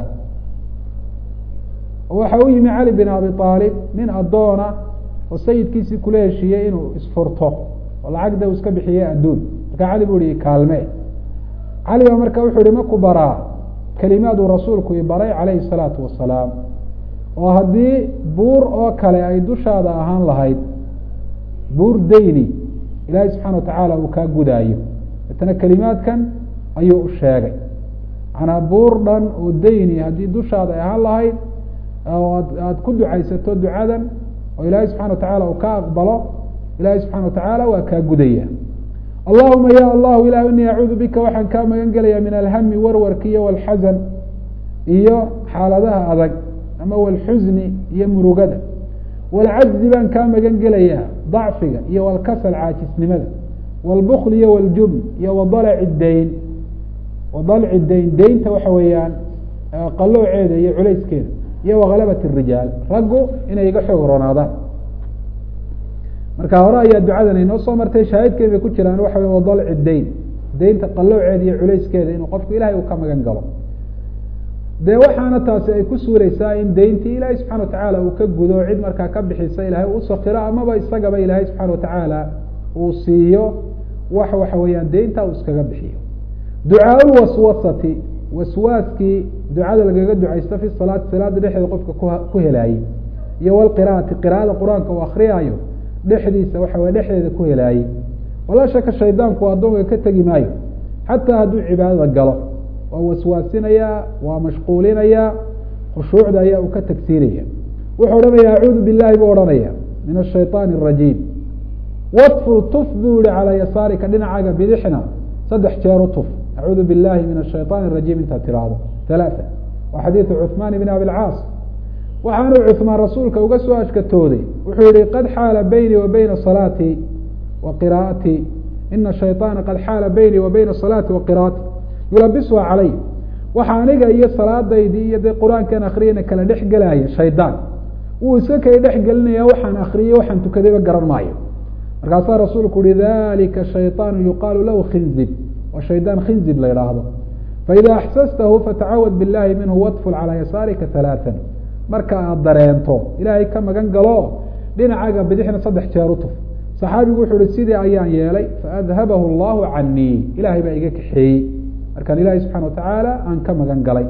waxa u yimi cali bin abi aalib nin addoona oo sayidkiisii kula heshiiyey inuu isfurto oo lacagda uu iska bixiyey adduun markaa cali bu ihi kaalme cali baa marka wuxuu ihi maku baraa kelimaaduu rasuulku i baray calayhi salaatu wasalaam oo haddii buur oo kale ay dushaada ahaan lahayd buur dayni ilaahay subxaana watacaala uu kaa gudaayo deetana kelimaadkan ayuu u sheegay manaa buur dhan oo dayni haddii dushaada ay ahaan lahayd oo aada ku ducaysato ducadan oo ilaahay subxana watacaala uu ka aqbalo ilaahay subxana watacaala waa kaa gudaya allahuma ya allahu ilah inii acuudu bika waxaan kaa magan gelaya min alhami warwarki iyo walxasan iyo xaaladaha adag ama walxusni iyo murugada walcajzi baan kaa magan gelayaa dacfiga iyo walkasal caajisnimada walbukl iyo waljubn iyo wadalci dayn wadalci dayn daynta waxa weeyaan qalooceeda iyo culayskeeda iyo wakalabat rijaal raggu inay iga xoog ronaadaan marka hore ayaa ducadan inoo soo martay shaahidkeed bay ku jiraan waxa wey wadalci dayn deynta qalowceeda iyo culayskeeda inuu qofku ilahay uu ka magan galo dee waxaana taasi ay ku suureysaa in deyntii ilaahay subxana watacaala uu ka gudo cid markaa ka bixisa ilahay u sakiro amaba isagaba ilaahay subxana watacaala uu siiyo wax waxa weeyaan deynta uu iskaga bixiyo ducaa lwaswasati waswaaskii ducada lagaga ducaysto fi salaati salaada dhexdeeda qofka ku helaayey iyo walqiraati qiraada qur-aanka uu akriyaayo dhexdiisa waxa weye dhexdeeda ku helaayey walaa shaka shaydaanku addoonka ka tegi maayo xataa hadduu cibaadada galo waa waswaasinayaa waa mashquulinayaa khushuucda ayaa uu ka tagsiinaya wuxuu odhanaya acuudu bilahi buu odhanaya min ashayطaan الrajiim watful tuf buu yihi calaa yasaarika dhinacaaga bidixna saddex jeer u tuf acuudu bilahi min ashayطaan الrajiim intaad tiraahdo ثalaaثa waa xadiidu cuثmaan bn abi lcaas waxaanuu cuثmaan rasuulka uga soo ashkatooday wuxuu yihi qad xaala beynii wa beyna salaati wa qiraatii ina shayطaana qad xaala beynii wa beyna salaati wa qiraaati yulabisuha calay waxa aniga iyo salaadaydii iyo dee qur-aankan akriyana kala dhex gelaya shaydaan wuu iska kay dhex gelinaya waxaan akriyey waxaan tukadayba garan maayo markaasaa rasuulku uhi dalika shayطaanu yuqaalu lahu khinzib waa shaydaan khinzib la idhaahdo faida axsastahu fatacawad billahi minhu watful calaa yasaarika halaaan marka aad dareento ilaahay ka magan galo dhinacaaga bidixna saddex jeer u tuf saxaabigu wuxuu uhi sidii ayaan yeelay faadhabahu allahu canii ilahay baa iga kaxeeyey markaan ilahi subxana watacaala aan ka magan galay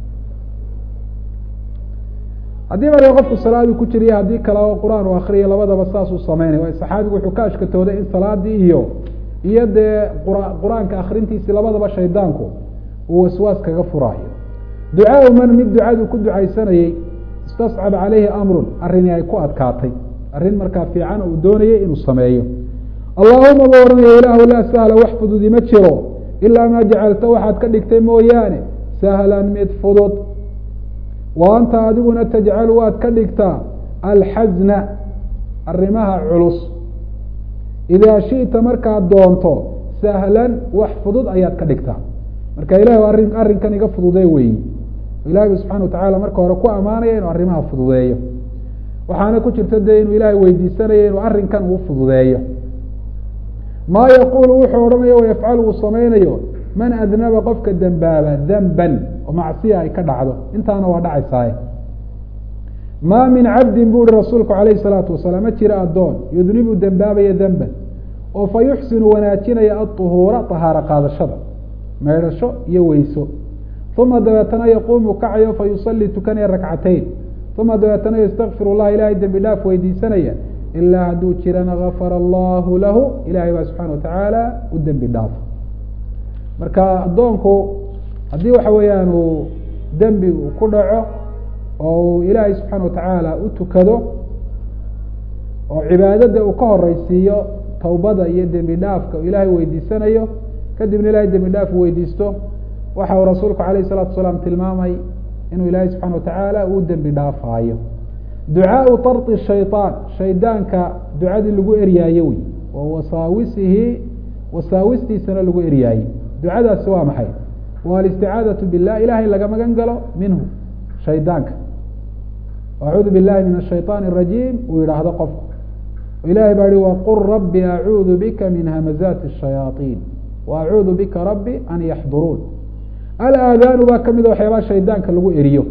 haddii marka qofku salaadii ku jiriyo haddii kale oo qur-aan u akriya labadaba saasuu sameynay waayo saxaabigu wuxuu ka ashkatooday in salaadii iyo iyo dee qur-aanka akrintiisii labadaba shaydaanku uu waswaas kaga furaayo ducaau man mid ducadu ku ducaysanayey istascab caleyhi amrun arrini ay ku adkaatay arrin markaa fiican uu doonayay inuu sameeyo allahuma ba ohanaya ilaahu laa sahla wax fududi ma jiro ilaa maa jacalta waxaad ka dhigtay mooyaane sahlan mid fudud wa anta adiguna tajcalu waad ka dhigtaa alxasna arrimaha culus idaa shi'ta markaad doonto sahlan wax fudud ayaad ka dhigtaa marka ilahi arrin arrinkan iga fududee weeyi ilahi subxana watacala marka hore ku amaanaya inuu arrimaha fududeeyo waxaana ku jirta dee inuu ilaahay weydiisanayo inuu arrinkan uu fududeeyo maa yaquulu wuxuu odhanayo wayafcalu uu samaynayo man adnaba qofka dembaaba denban oo macsiya ay ka dhacdo intaana waa dhacaysaaye maa min cabdin bu uhi rasuulku alayh salaatu wasalaam ma jira addoon yudnibu dembaabaya denban oo fa yuxsinu wanaajinaya aطuhuura طahaaro qaadashada meydhasho iyo weyso uma dabeetana yaquumu kacayo fa yusalii tukanaya rakcatayn uma dabeetana ystakfir اllah ilahay dembi dhaaf weydiisanaya ilaa hadduu jirana gafara allahu lahu ilahay baa subxana watacaala u dembi dhaafo marka addoonku haddii waxa weeyaan uu dembi uu ku dhaco oo uu ilaahay subxaana watacaala u tukado oo cibaadada uu ka horeysiiyo tawbada iyo dembi dhaafka uu ilaahay weydiisanayo kadibna ilahay dembi dhaaf weydiisto waxa uu rasuulku alayh الsalatu salaam tilmaamay inuu ilaahay subxana watacaala uu dembi dhaafaayo ducaau طarطi shayطaan shaydaanka ducadii lagu eryaayo wey oo wasaawisihi wasaawistiisana lagu eryaaye ducadaasi waa maxay waa alisticaadaةu bilah ilahay laga magan galo minhu shaydaanka acuudu billahi min الshayطaan الrajiim uu yidhaahdo qofku ilahay baa hi waqul rabbi acuudu bika min hamazaati الshayaaطiin wa acuudu bika rabbi an yaxduruun alaadaanu baa kamida waxyaabaha shaydaanka lagu eriyo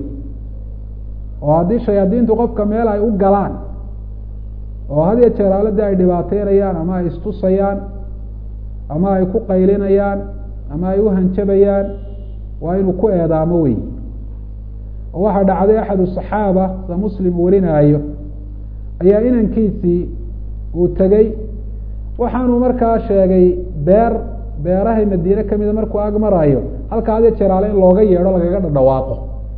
oo haddii shayaadiintu qofka meel ay u galaan oo had iyo jeer aaladii ay dhibaateynayaan ama ay istusayaan ama ay ku qaylinayaan ama ay u hanjabayaan waa inuu ku eedaamo wey oo waxaa dhacday axadu saxaaba sa muslim warinaayo ayaa inankiisii uu tegey waxaanuu markaa sheegay beer beerahay madiine kamida markuu ag marayo halkaa had iyo jeer aale in looga yeedho lagaga dhadhawaaqo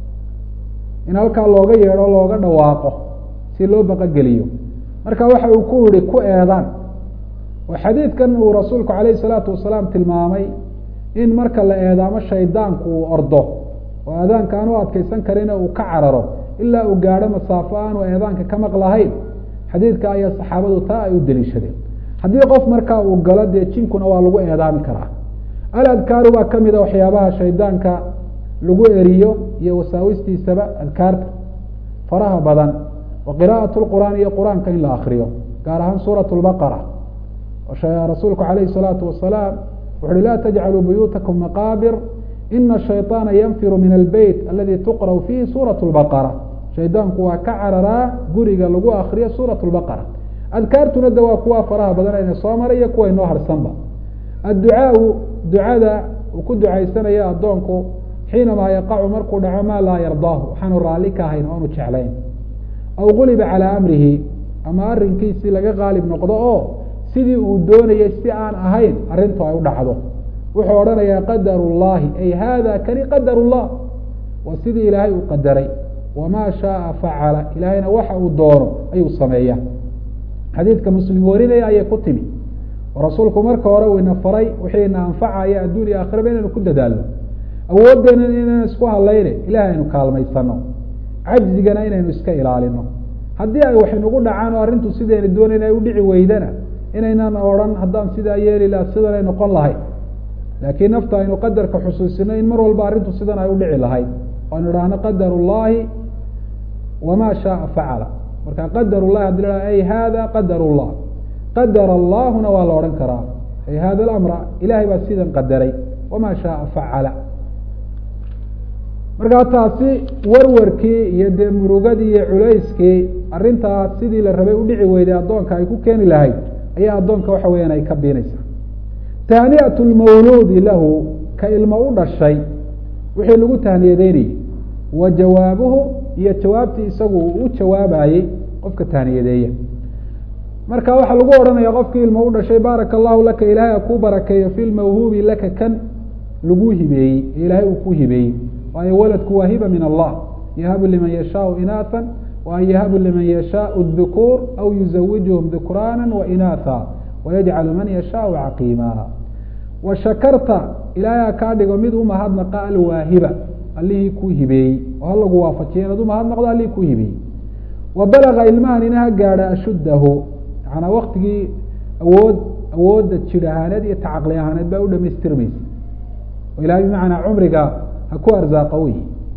in halkaa looga yeedho looga dhawaaqo si loo baqogeliyo marka waxa uu ku yihi ku eedaan oo xadiidkan uu rasuulku alayh salaatu wasalaam tilmaamay in marka la eedaamo shaydaanku uu ordo oo aadaanka aan u adkeysan karina uu ka cararo ilaa uu gaadho masaafo aanu eedaanka ka maqlahayn xadiidka ayaa saxaabadu taa ay u daliishadeen haddii qof markaa uu galo dee jinkuna waa lagu eedaami karaa aladkaaru baa kamida waxyaabaha shaydaanka lagu eriyo iyo wasaawistiisaba adkaarta faraha badan wa qiraaءaة اqur'aan iyo qur-aanka in la akriyo gaar ahaan suurat lbaqara rasuulku alayhi الsalaatu wasalaam wuxu uhi la tajcaluu buyuutakum maqaabir ina shayطaana yanfiru min albeyt aladi tuqrأ fiihi suuraة اlbaqara shaydaanku waa ka cararaa guriga lagu akriyo suuraة اlbaqara adkaartuna de waa kuwa faraha badan ayna soo maray iyo kuwa inoo harsanba adducaau ducada uu ku ducaysanaya addoonku xiinamaa yaqacu markuu dhaco maa laa yardaahu waxaanu raalli ka ahayn oanu jeclayn aw guliba calaa amrihi ama arrinkiisii laga qaalib noqdo oo sidii uu doonayay si aan ahayn arrintu ay u dhacdo wuxuu odhanayaa qadar llahi ay hada kani qadar llah waa sidii ilaahay uu qadaray wamaa shaaa facala ilaahayna waxa uu doono ayuu sameeya xadiidka muslim warinaya ayay ku timi oo rasuulku marka hore uu ina faray wixii ina anfacaya adduun iyo aakhiraba inaynu ku dadaalno awooddeena inaynu isku hadlayne ilahay aynu kaalmaysano cajzigana inaynu iska ilaalino haddii ay wax inugu dhacaan oo arrintu sidayna doonayn ay udhici weydana inaynan odhan haddaan sidaa yeeli laha sidanay noqon lahayd laakiin nafta aynu qadarka xusuusino in mar walba arrintu sidan ay udhici lahayd o aynu idhaahno qadar llahi wama shaaa facala marka qadar llahi haddi la ay hada qadar llah qadar allahuna waa la odhan karaa ay hada alamra ilahay baa sidan qadaray wama shaaa facala markaa taasi warwarkii iyo dee murugadii iyo culayskii arrintaas sidii la rabay udhici weyday addoonka ay ku keeni lahayd ayaa addoonka waxa weeyaan ay ka biinaysaa tahniyat lmawluudi lahu ka ilmo u dhashay wixii lagu tahniyadeynayey wa jawaabuhu iyo jawaabtii isagu uu u jawaabayey qofka tahniyadeeya marka waxaa lagu odhanaya qofkii ilmo u dhashay baaraka allahu laka ilaahay a kuu barakeeyo fi lmawhuubi laka kan lagu hibeeyey ee ilaahay uu ku hibeeyey waayo waladku waa hiba min allah yahabu liman yashaau inaatha wa an yahabu liman yashaau dukuur aw yuzawijuhum dukraana wainaatha wayajcalu man yashaau caqiima wa shakarta ilaahay ha kaa dhigo mid umahadnaqa alwaahiba allihii kuu hibeeyey oo ha lagu waafajiya inaad umahadnaqdo allihii kuu hibeeyey wa balaga ilmahan ina ha gaadha ashuddahu macanaa waktigii awood awoodda jir ahaaneed iyo tacaqli ahaaneed baa u dhamaystirmaysa oo ilahay bimacnaa cumriga ha ku arzaaqa wey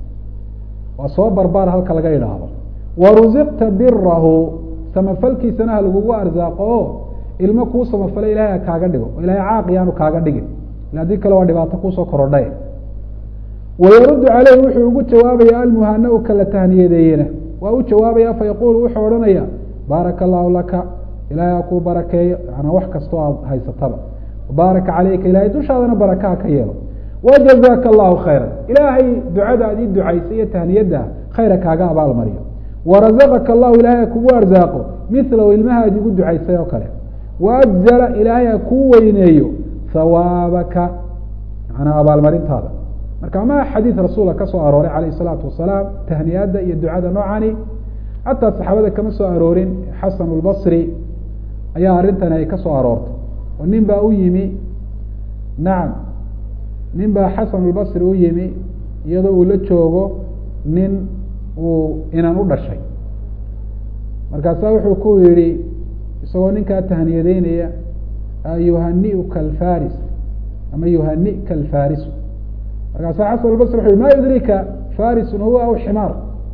waa soo barbaar halka laga idhaahdo wa rusiqta birahu samafalkiisana ha lagugu arsaaqo oo ilmo kuu samafalay ilahay ha kaaga dhigo oo ilahay caaqi aanu kaaga dhigin ila haddii kale waa dhibaato kuusoo korodhay wayaruddu caleyhi wuxuu ugu jawaabaya almuhana-u kala tahniyadeeyena waa u jawaabaya fayaqulu wuxuu odhanaya baaraka allahu laka ilahay ha kuu barakeeyo yanaa wax kastoo aad haysataba baaraka caleyka ilahay dushaadana barakaha ka yeelo wajazaka allahu khayra ilaahay ducada ad ii ducaysay iyo tahniyadda khayra kaaga abaalmariyo warazaqaka allahu ilahay ha kugu arsaaqo milahu ilmaha ad igu ducaysay oo kale waajzala ilaahay ha kuu weyneeyo hawaabaka manaa abaalmarintaada marka ma xadiid rasuula ka soo arooray calayh isalaatu wasalaam tahniyadda iyo ducada noocani xataa saxaabada kama soo aroorin xasan lbasri ayaa arrintani ay ka soo aroortay oo nin baa u yimi nacam nin baa xasan lbasri u yimi iyadoo uu la joogo nin uu inan u dhashay markaasaa wuxuu ku yihi isagoo ninkaa tahniyadeynaya yuhaniuka alfaris ama yuhanika alfarisu markaasaa xasan albasri wuxu yhi ma yudrika farisun huwa aw ximaar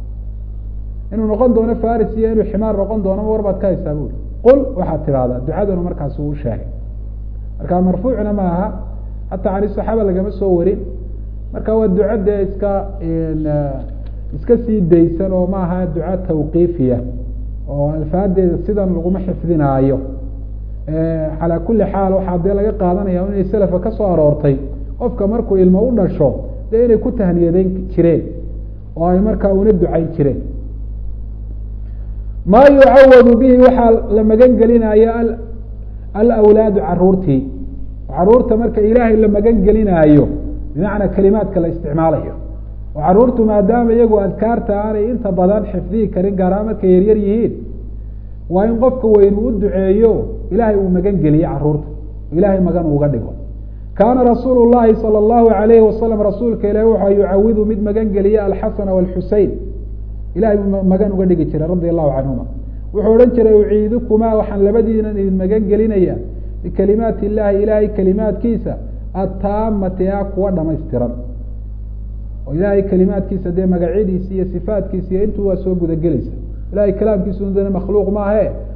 inuu noqon doono faris iyo inuu ximaar noqon doono ma war baad ka haysaa buri qul waxaad tidahdaa ducaduna markaas uu sheegay marka marfuucna ma aha hataa cani saxaaba lagama soo warin marka waa duco dee iska iska sii daysan oo maaha duco tawqiifiya oo alfaadeeda sidan laguma xifdinaayo calaa kuli xaal waxaa dee laga qaadanaya inay selafka ka soo aroortay qofka markuu ilmo u dhasho dee inay ku tahniyadeyn jireen oo ay markaa una ducayn jireen maa yucawadu bihi waxaa la magan gelinaya alawlaadu caruurtii caruurta marka ilaahay la magan gelinaayo bimacnaa kelimaadka la isticmaalayo oo caruurtu maadaama iyagu adkaarta aanay inta badan xifdihi karin gaarahaan markay yaryar yihiin waa in qofka weyn uu u duceeyo ilaahay uu magan geliye caruurta ilaahay magan uuga dhigo kaana rasuulu llahi sala allahu alayhi wasalam rasuulka ilahi waxaa yucawidu mid magan geliya alxasana walxusein ilahay buu magan uga dhigi jiray radia allahu canhuma wuxuu odhan jiray uciidukumaa waxaan labadiinan idin magan gelinaya bikalimaati illahi ilaahay kelimaadkiisa attaamati a kuwa dhamaystiran oo ilaahay kelimaadkiisa dee magacyadiisi iyo sifaatkiisa iyo intuu waa soo gudagelaysa ilahay kalaamkiisu dana makhluuq maahe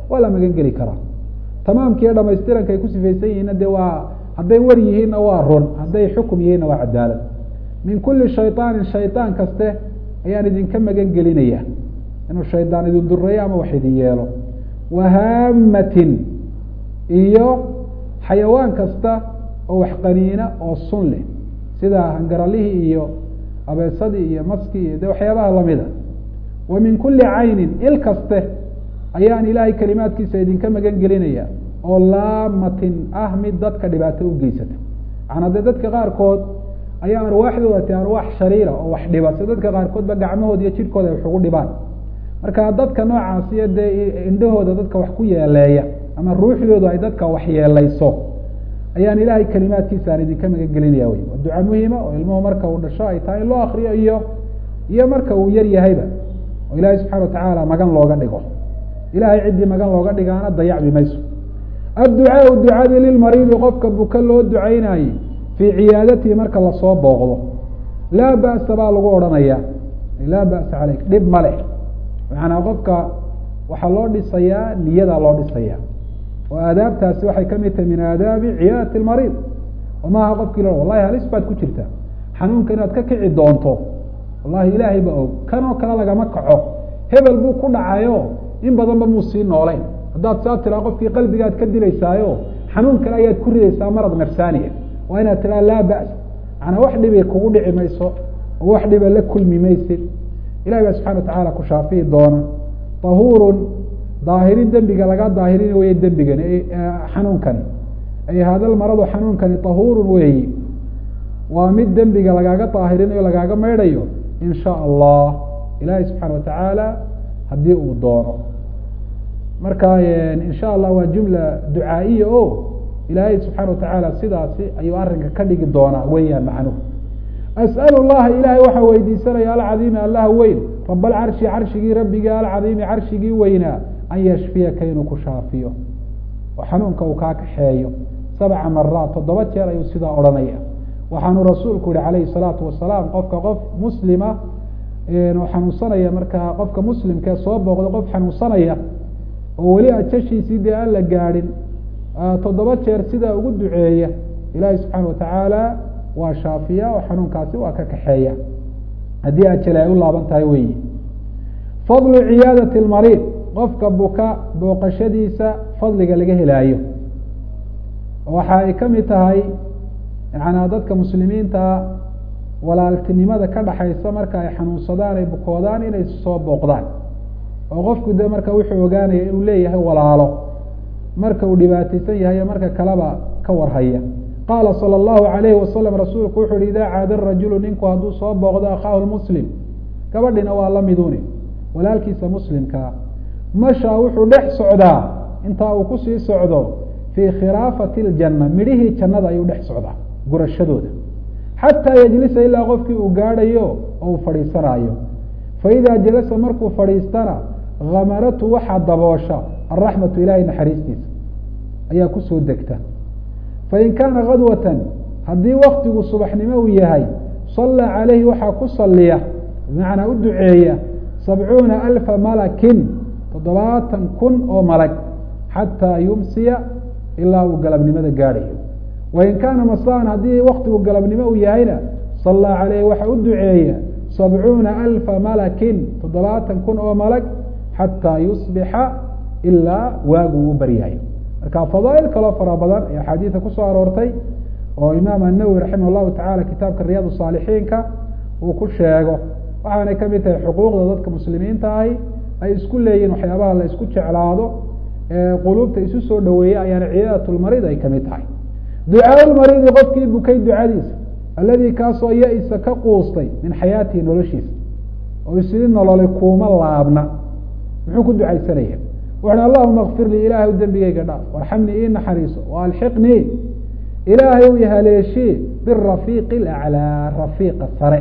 waa la magan geli karaa tamaamkiiyo dhamaystiranka ay ku sifaysan yihiinna dee waa hadday war yihiinna waa run hadday xukum yihiinna waa cadaalad min kuli shayطaanin shayطaan kaste ayaan idinka magan gelinaya inuu shaydaan idin dureeyo ama wax idin yeelo wahaamatin iyo xayawaan kasta oo wax qaniina oo sun leh sida hangaralihii iyo abeesadii iyo maskii iyo de waxyaabaha lamida wa min kuli caynin il kaste ayaan ilaahay kalimaadkiisa idinka magan gelinaya oo laamatin ah mid dadka dhibaato u geysata macanaa dee dadka qaarkood ayaa arwaaxdooda ti arwaax shariira oo wax dhiba si dadka qaarkoodba gacmahooda iyo jidhkooda ay wax ugu dhibaan marka dadka noocaasiyo dee indhahooda dadka wax ku yeeleeya ama ruuxdoodu ay dadka wax yeelayso ayaan ilaahay kalimaadkiisa aan idinka magan gelinaya wey waa duca muhima oo ilmuhu marka uu dhasho ay tahay in loo akriyo iyo iyo marka uu yar yahayba oo ilaahay subxana watacaala magan looga dhigo ilahay ciddii magan looga dhigaana dayacbi mayso adducaau ducadii lilmariidi qofka buka loo ducaynaayey fii ciyaadatihi marka lasoo booqdo laa ba'sa baa lagu odhanaya laa ba'sa caleyk dhib ma leh macanaa qofka waxaa loo dhisayaa niyadaa loo dhisaya oo aadaabtaasi waxay kamid tahay min aadaabi ciyaadati lmariid oo maaha qofkii lo wallahi halis baad ku jirta xanuunka inaad ka kici doonto wallahi ilaahay ba og kanoo kale lagama kaco hebel buu ku dhacayo in badanba muu sii noolayn haddaad saa tiraa qofkii qalbigaad ka dilaysaayo xanuun kale ayaad ku ridaysaa marad nafsaaniya waa inaad tiraa laa ba's macanaa wax dhibay kugu dhici mayso oo wax dhiba la kulmi maysid ilahi baa subxana watacaala ku shaafihi doona tahuurun daahirin dembiga laga daahirin weye dembigani xanuunkani ay hada lmaradu xanuunkani tahuurun weeyi waa mid dembiga lagaaga daahirinayo lagaaga maydhayo in sha allah ilahi subxaana watacaala haddii uu doono marka in sha allah waa jumla ducaa'iya o ilaahay subxaana watacaala sidaasi ayuu arrinka ka dhigi doonaa weeyaan macnuhu as'al llaha ilaahay waxaa weydiisanaya alcadiimi allaha weyn rab alcarshi carshigii rabbigii alcadiimi carshigii weynaa an yashfiyaka inuu ku shaafiyo oo xanuunka uu kaa kaxeeyo sabca maraat toddoba jeer ayuu sidaa odhanaya waxaanu rasuulku yihi calayhi salaatu wasalaam qofka qof muslima oo xanuunsanaya markaa qofka muslimkee soo booqda qof xanuunsanaya oo weli ajashiisii dee aan la gaadhin toddoba jeer sidaa ugu duceeya ilaahi subxaana watacaala waa shaafiya oo xanuunkaasi waa ka kaxeeya haddii ajale ay u laaban tahay weyi fadlu ciyaadati lmariid qofka buka booqashadiisa fadliga laga helaayo waxa ay kamid tahay yanaa dadka muslimiinta walaaltinimada ka dhaxaysa marka ay xanuunsadaan ay bukoodaan inay soo booqdaan oo qofku de marka wuxuu ogaanaya inuu leeyahay walaalo marka uu dhibaataysan yahay marka kaleba ka warhaya qaala salى اllahu alayhi wasalam rasuulku wuxu uhi idaa caada rajulu ninku hadduu soo booqdo akhaahu muslim gabadhina waa la miduni walaalkiisa muslimkaa mashaa wuxuu dhex socdaa intaa uu kusii socdo fii khilaafati اljana midhihii jannada ayuu dhex socdaa gurashadooda xataa yejlisa ilaa qofkii uu gaadhayo oo uu fadhiisanaayo faidaa jalasa markuu fadhiistana hamaratu waxaa daboosha araxmatu ilahay naxariistiisa ayaa kusoo degta fain kaana kadwatan haddii waktigu subaxnimo uu yahay sallaa calayhi waxaa ku saliya bimacnaa u duceeya sabcuuna alfa malakin toddobaatan kun oo malag xataa yumsiya ilaa uu galabnimada gaadhayo wain kaana masaan haddii waktigu galabnimo uu yahayna sallaa calayhi waxaa u duceeya sabcuuna alfa malakin toddobaatan kun oo malag xataa yusbixa ilaa waagu u baryahayo marka fadaail kaloo fara badan ee axaadiida kusoo aroortay oo imaam annawowi raximah llahu tacala kitaabka riyaad saalixiinka uu ku sheego waxaanay kamid tahay xuquuqda dadka muslimiinta ahi ay isku leeyihin waxyaabaha la isku jeclaado ee quluubta isu soo dhaweeya ayaana ciyaadat lmariid ay kamid tahay ducaa lmariidi qofkii bukay ducadiisa alladii kaasoo ya-isa ka quustay min xayaatihi noloshiisa oo isidi nololay kuuma laabna muxuu ku ducaysanaya wuxuhi allahuma kfir lii ilaahay u dembigeyga dhaaf warxamnii ii naxariiso waalxiqnii ilaahay u haleeshii birafiiqi laclaa rafiiqa sare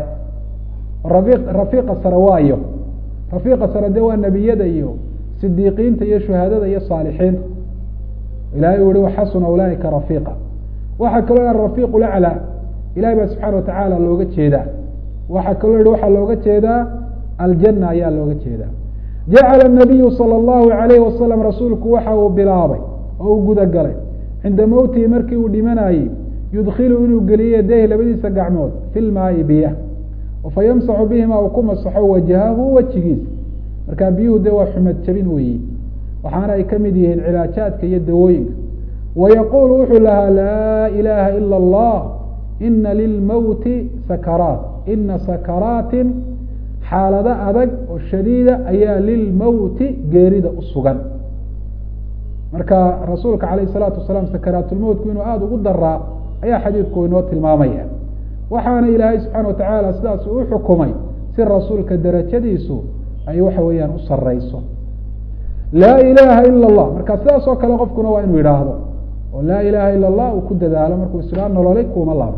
rafiiqa sare waayo rafiiqa sare dee waa nebiyada iyo sidiiqiinta iyo shuhadada iyo saalixiinta ilahay u yihi waxasuna ulaaika rafiiqa waxaa kaloo rafiiq laclaa ilahay baa subxaana watacaala looga jeedaa waxaa kaloo yihi waxaa looga jeedaa aljana ayaa looga jeedaa jacala الnabiyu salى اllahu alayhi wasalam rasuulku waxa uu bilaabay oo uu guda galay cinda mowtihi markii uu dhimanayey yudkilu inuu geliyo yadayhi labadiisa gacmood fi lmaai biya fayamsaxu bihima uu ku masaxo wajahahu wejigiisa markaa biyuhu de waa xumad jabin weeyi waxaana ay ka mid yihiin cilaajaadka iyo dawooyinka wayaquulu wuxuu lahaa laa ilaha ila اllah ina lilmowti sakaraat ina sakaraatin xaalado adag oo shadiida ayaa lilmowti geerida u sugan marka rasuulka alayh الsalaatu wasalaam sakaraatulmowtku inuu aada ugu daraa ayaa xadiidku inoo tilmaamaya waxaana ilaahay subxaana watacaala sidaas u xukumay si rasuulka darajadiisu ay waxa weeyaan u sareyso laa ilaha ila اllah marka sidaas oo kale qofkuna waa inuu yidhaahdo oo laa ilaha ila اllah uu ku dadaalo markuu israa nololay kuuma laabo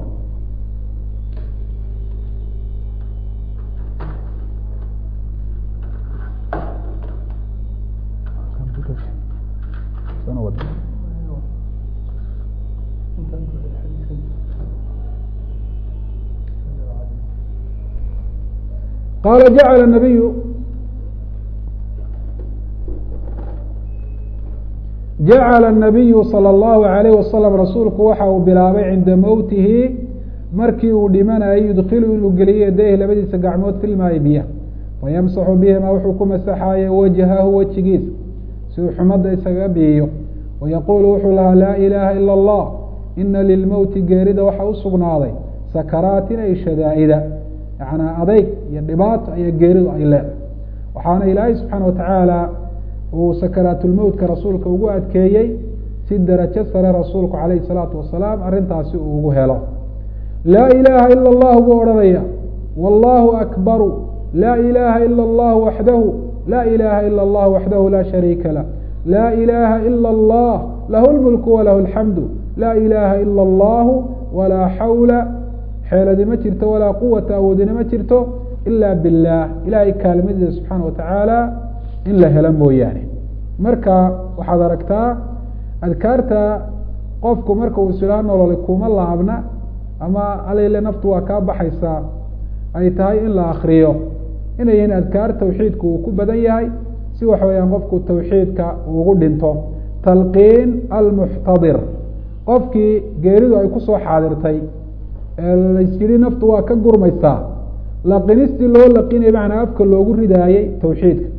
qala jacala nabiyu jacala الnabiyu salى اllahu alayh wasalam rasuulku waxa uu bilaabay cinda mowtihi markii uu dhimanayay yudkilu inuu geliyo yadayhi labadiisa gacmood filmaayi biya fayamsaxu bihima wuxuu ku masaxaye wajhahu wejigiisa si uu xumadda isaga biiyo wayaquulu wuxuu lahaa laa ilaha ila اllah ina lilmowti geerida waxa u sugnaaday sakaraatin ay shadaa'ida yanaa adeyg iyo dhibaato ayaa geeridu ay leedahay waxaana ilaahay subxaana watacaala uu sakaraatulmowtka rasuulka ugu adkeeyey si darajo sare rasuulku calayhi salaatu wasalaam arrintaasi uu ugu helo laa ilaaha ila allahu buu odhanaya wallahu akbaru laa ilaha ila allahu waxdahu laa ilaha ila allah waxdahu laa shariika lah laa ilaha ila allah lahu lmulku walahu alxamdu laa ilaha ila allahu walaa xawla xeeladi ma jirto walaa quwata awoodina ma jirto ila biاllah ilahay kaalmadiisa subxaana watacaala in la helo mooyaane marka waxaad aragtaa adkaarta qofku marka uu isilaa nololay kuma laabna ama alile naftu waa kaa baxaysaa ay tahay in la akriyo inay yihiin adkaar tawxiidku uu ku badan yahay si waxa weeyaan qofku tawxiidka ugu dhinto talqiin almuxtadir qofkii geeridu ay kusoo xaadirtay lasyidhi naftu waa ka gurmaysaa laqinistii loo laqinay macnaa afka loogu ridaayey tawxiidka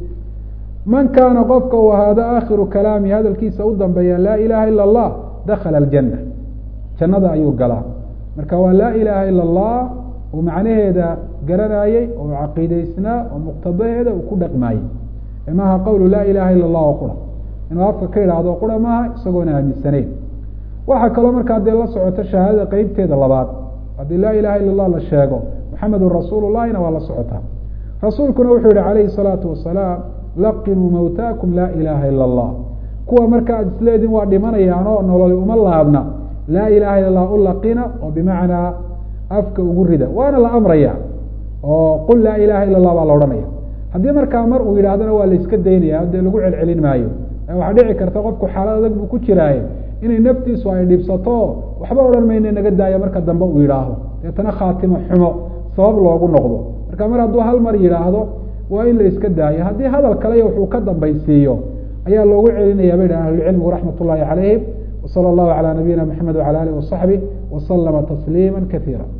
man kaana qofka uu ahaado aakhiru kalaami hadalkiisa u dambeeya laa ilaha ila اllah dakala aljanna jannada ayuu galaa marka waa laa ilaha ila اllah uu macnaheeda garanayey oo caqiideysnaa oo muqtadaheeda uu ku dhaqmaayey maaha qowlu laa ilaha ila اllah oo qura inuu afka ka idhaahdo qura maaha isagoona aaminsaneyn waxaa kaloo markaa dee la socoto shahaadada qeybteeda labaad haddii laa ilaha ila اllah la sheego muxamedun rasuul llahina waa la socotaa rasuulkuna wuxuu yihi calayhi الsalaatu wasalaam laqinuu mawtaakum laa ilaha ila اllah kuwa marka aad isleediin waa dhimanayaanoo nololi uma laabna laa ilaha ila اllah u laqina oo bimacnaa afka ugu rida waana la amraya oo qul laa ilaha ila اllah baa la odhanaya haddii markaa mar uu yidhahdana waa la iska daynaya dee lagu celcelin maayo waxaa dhici karta qofku xaalad adag buu ku jiraaye inay naftiisu ay dhibsato waxba odhan mayne naga daaya marka dambe uu yidhaahdo deetana khaatimo xumo sabab loogu noqdo marka mar hadduu hal mar yidhaahdo waa in la iska daayo haddii hadal kale wuxuu ka dambaysiiyo ayaa loogu celinaya bay dhahan ahlucilmigu raxmat ullahi calayhim wsala allahu calaa nabiyina maxamed wacala alih wasaxbih wasalama tasliima kaiira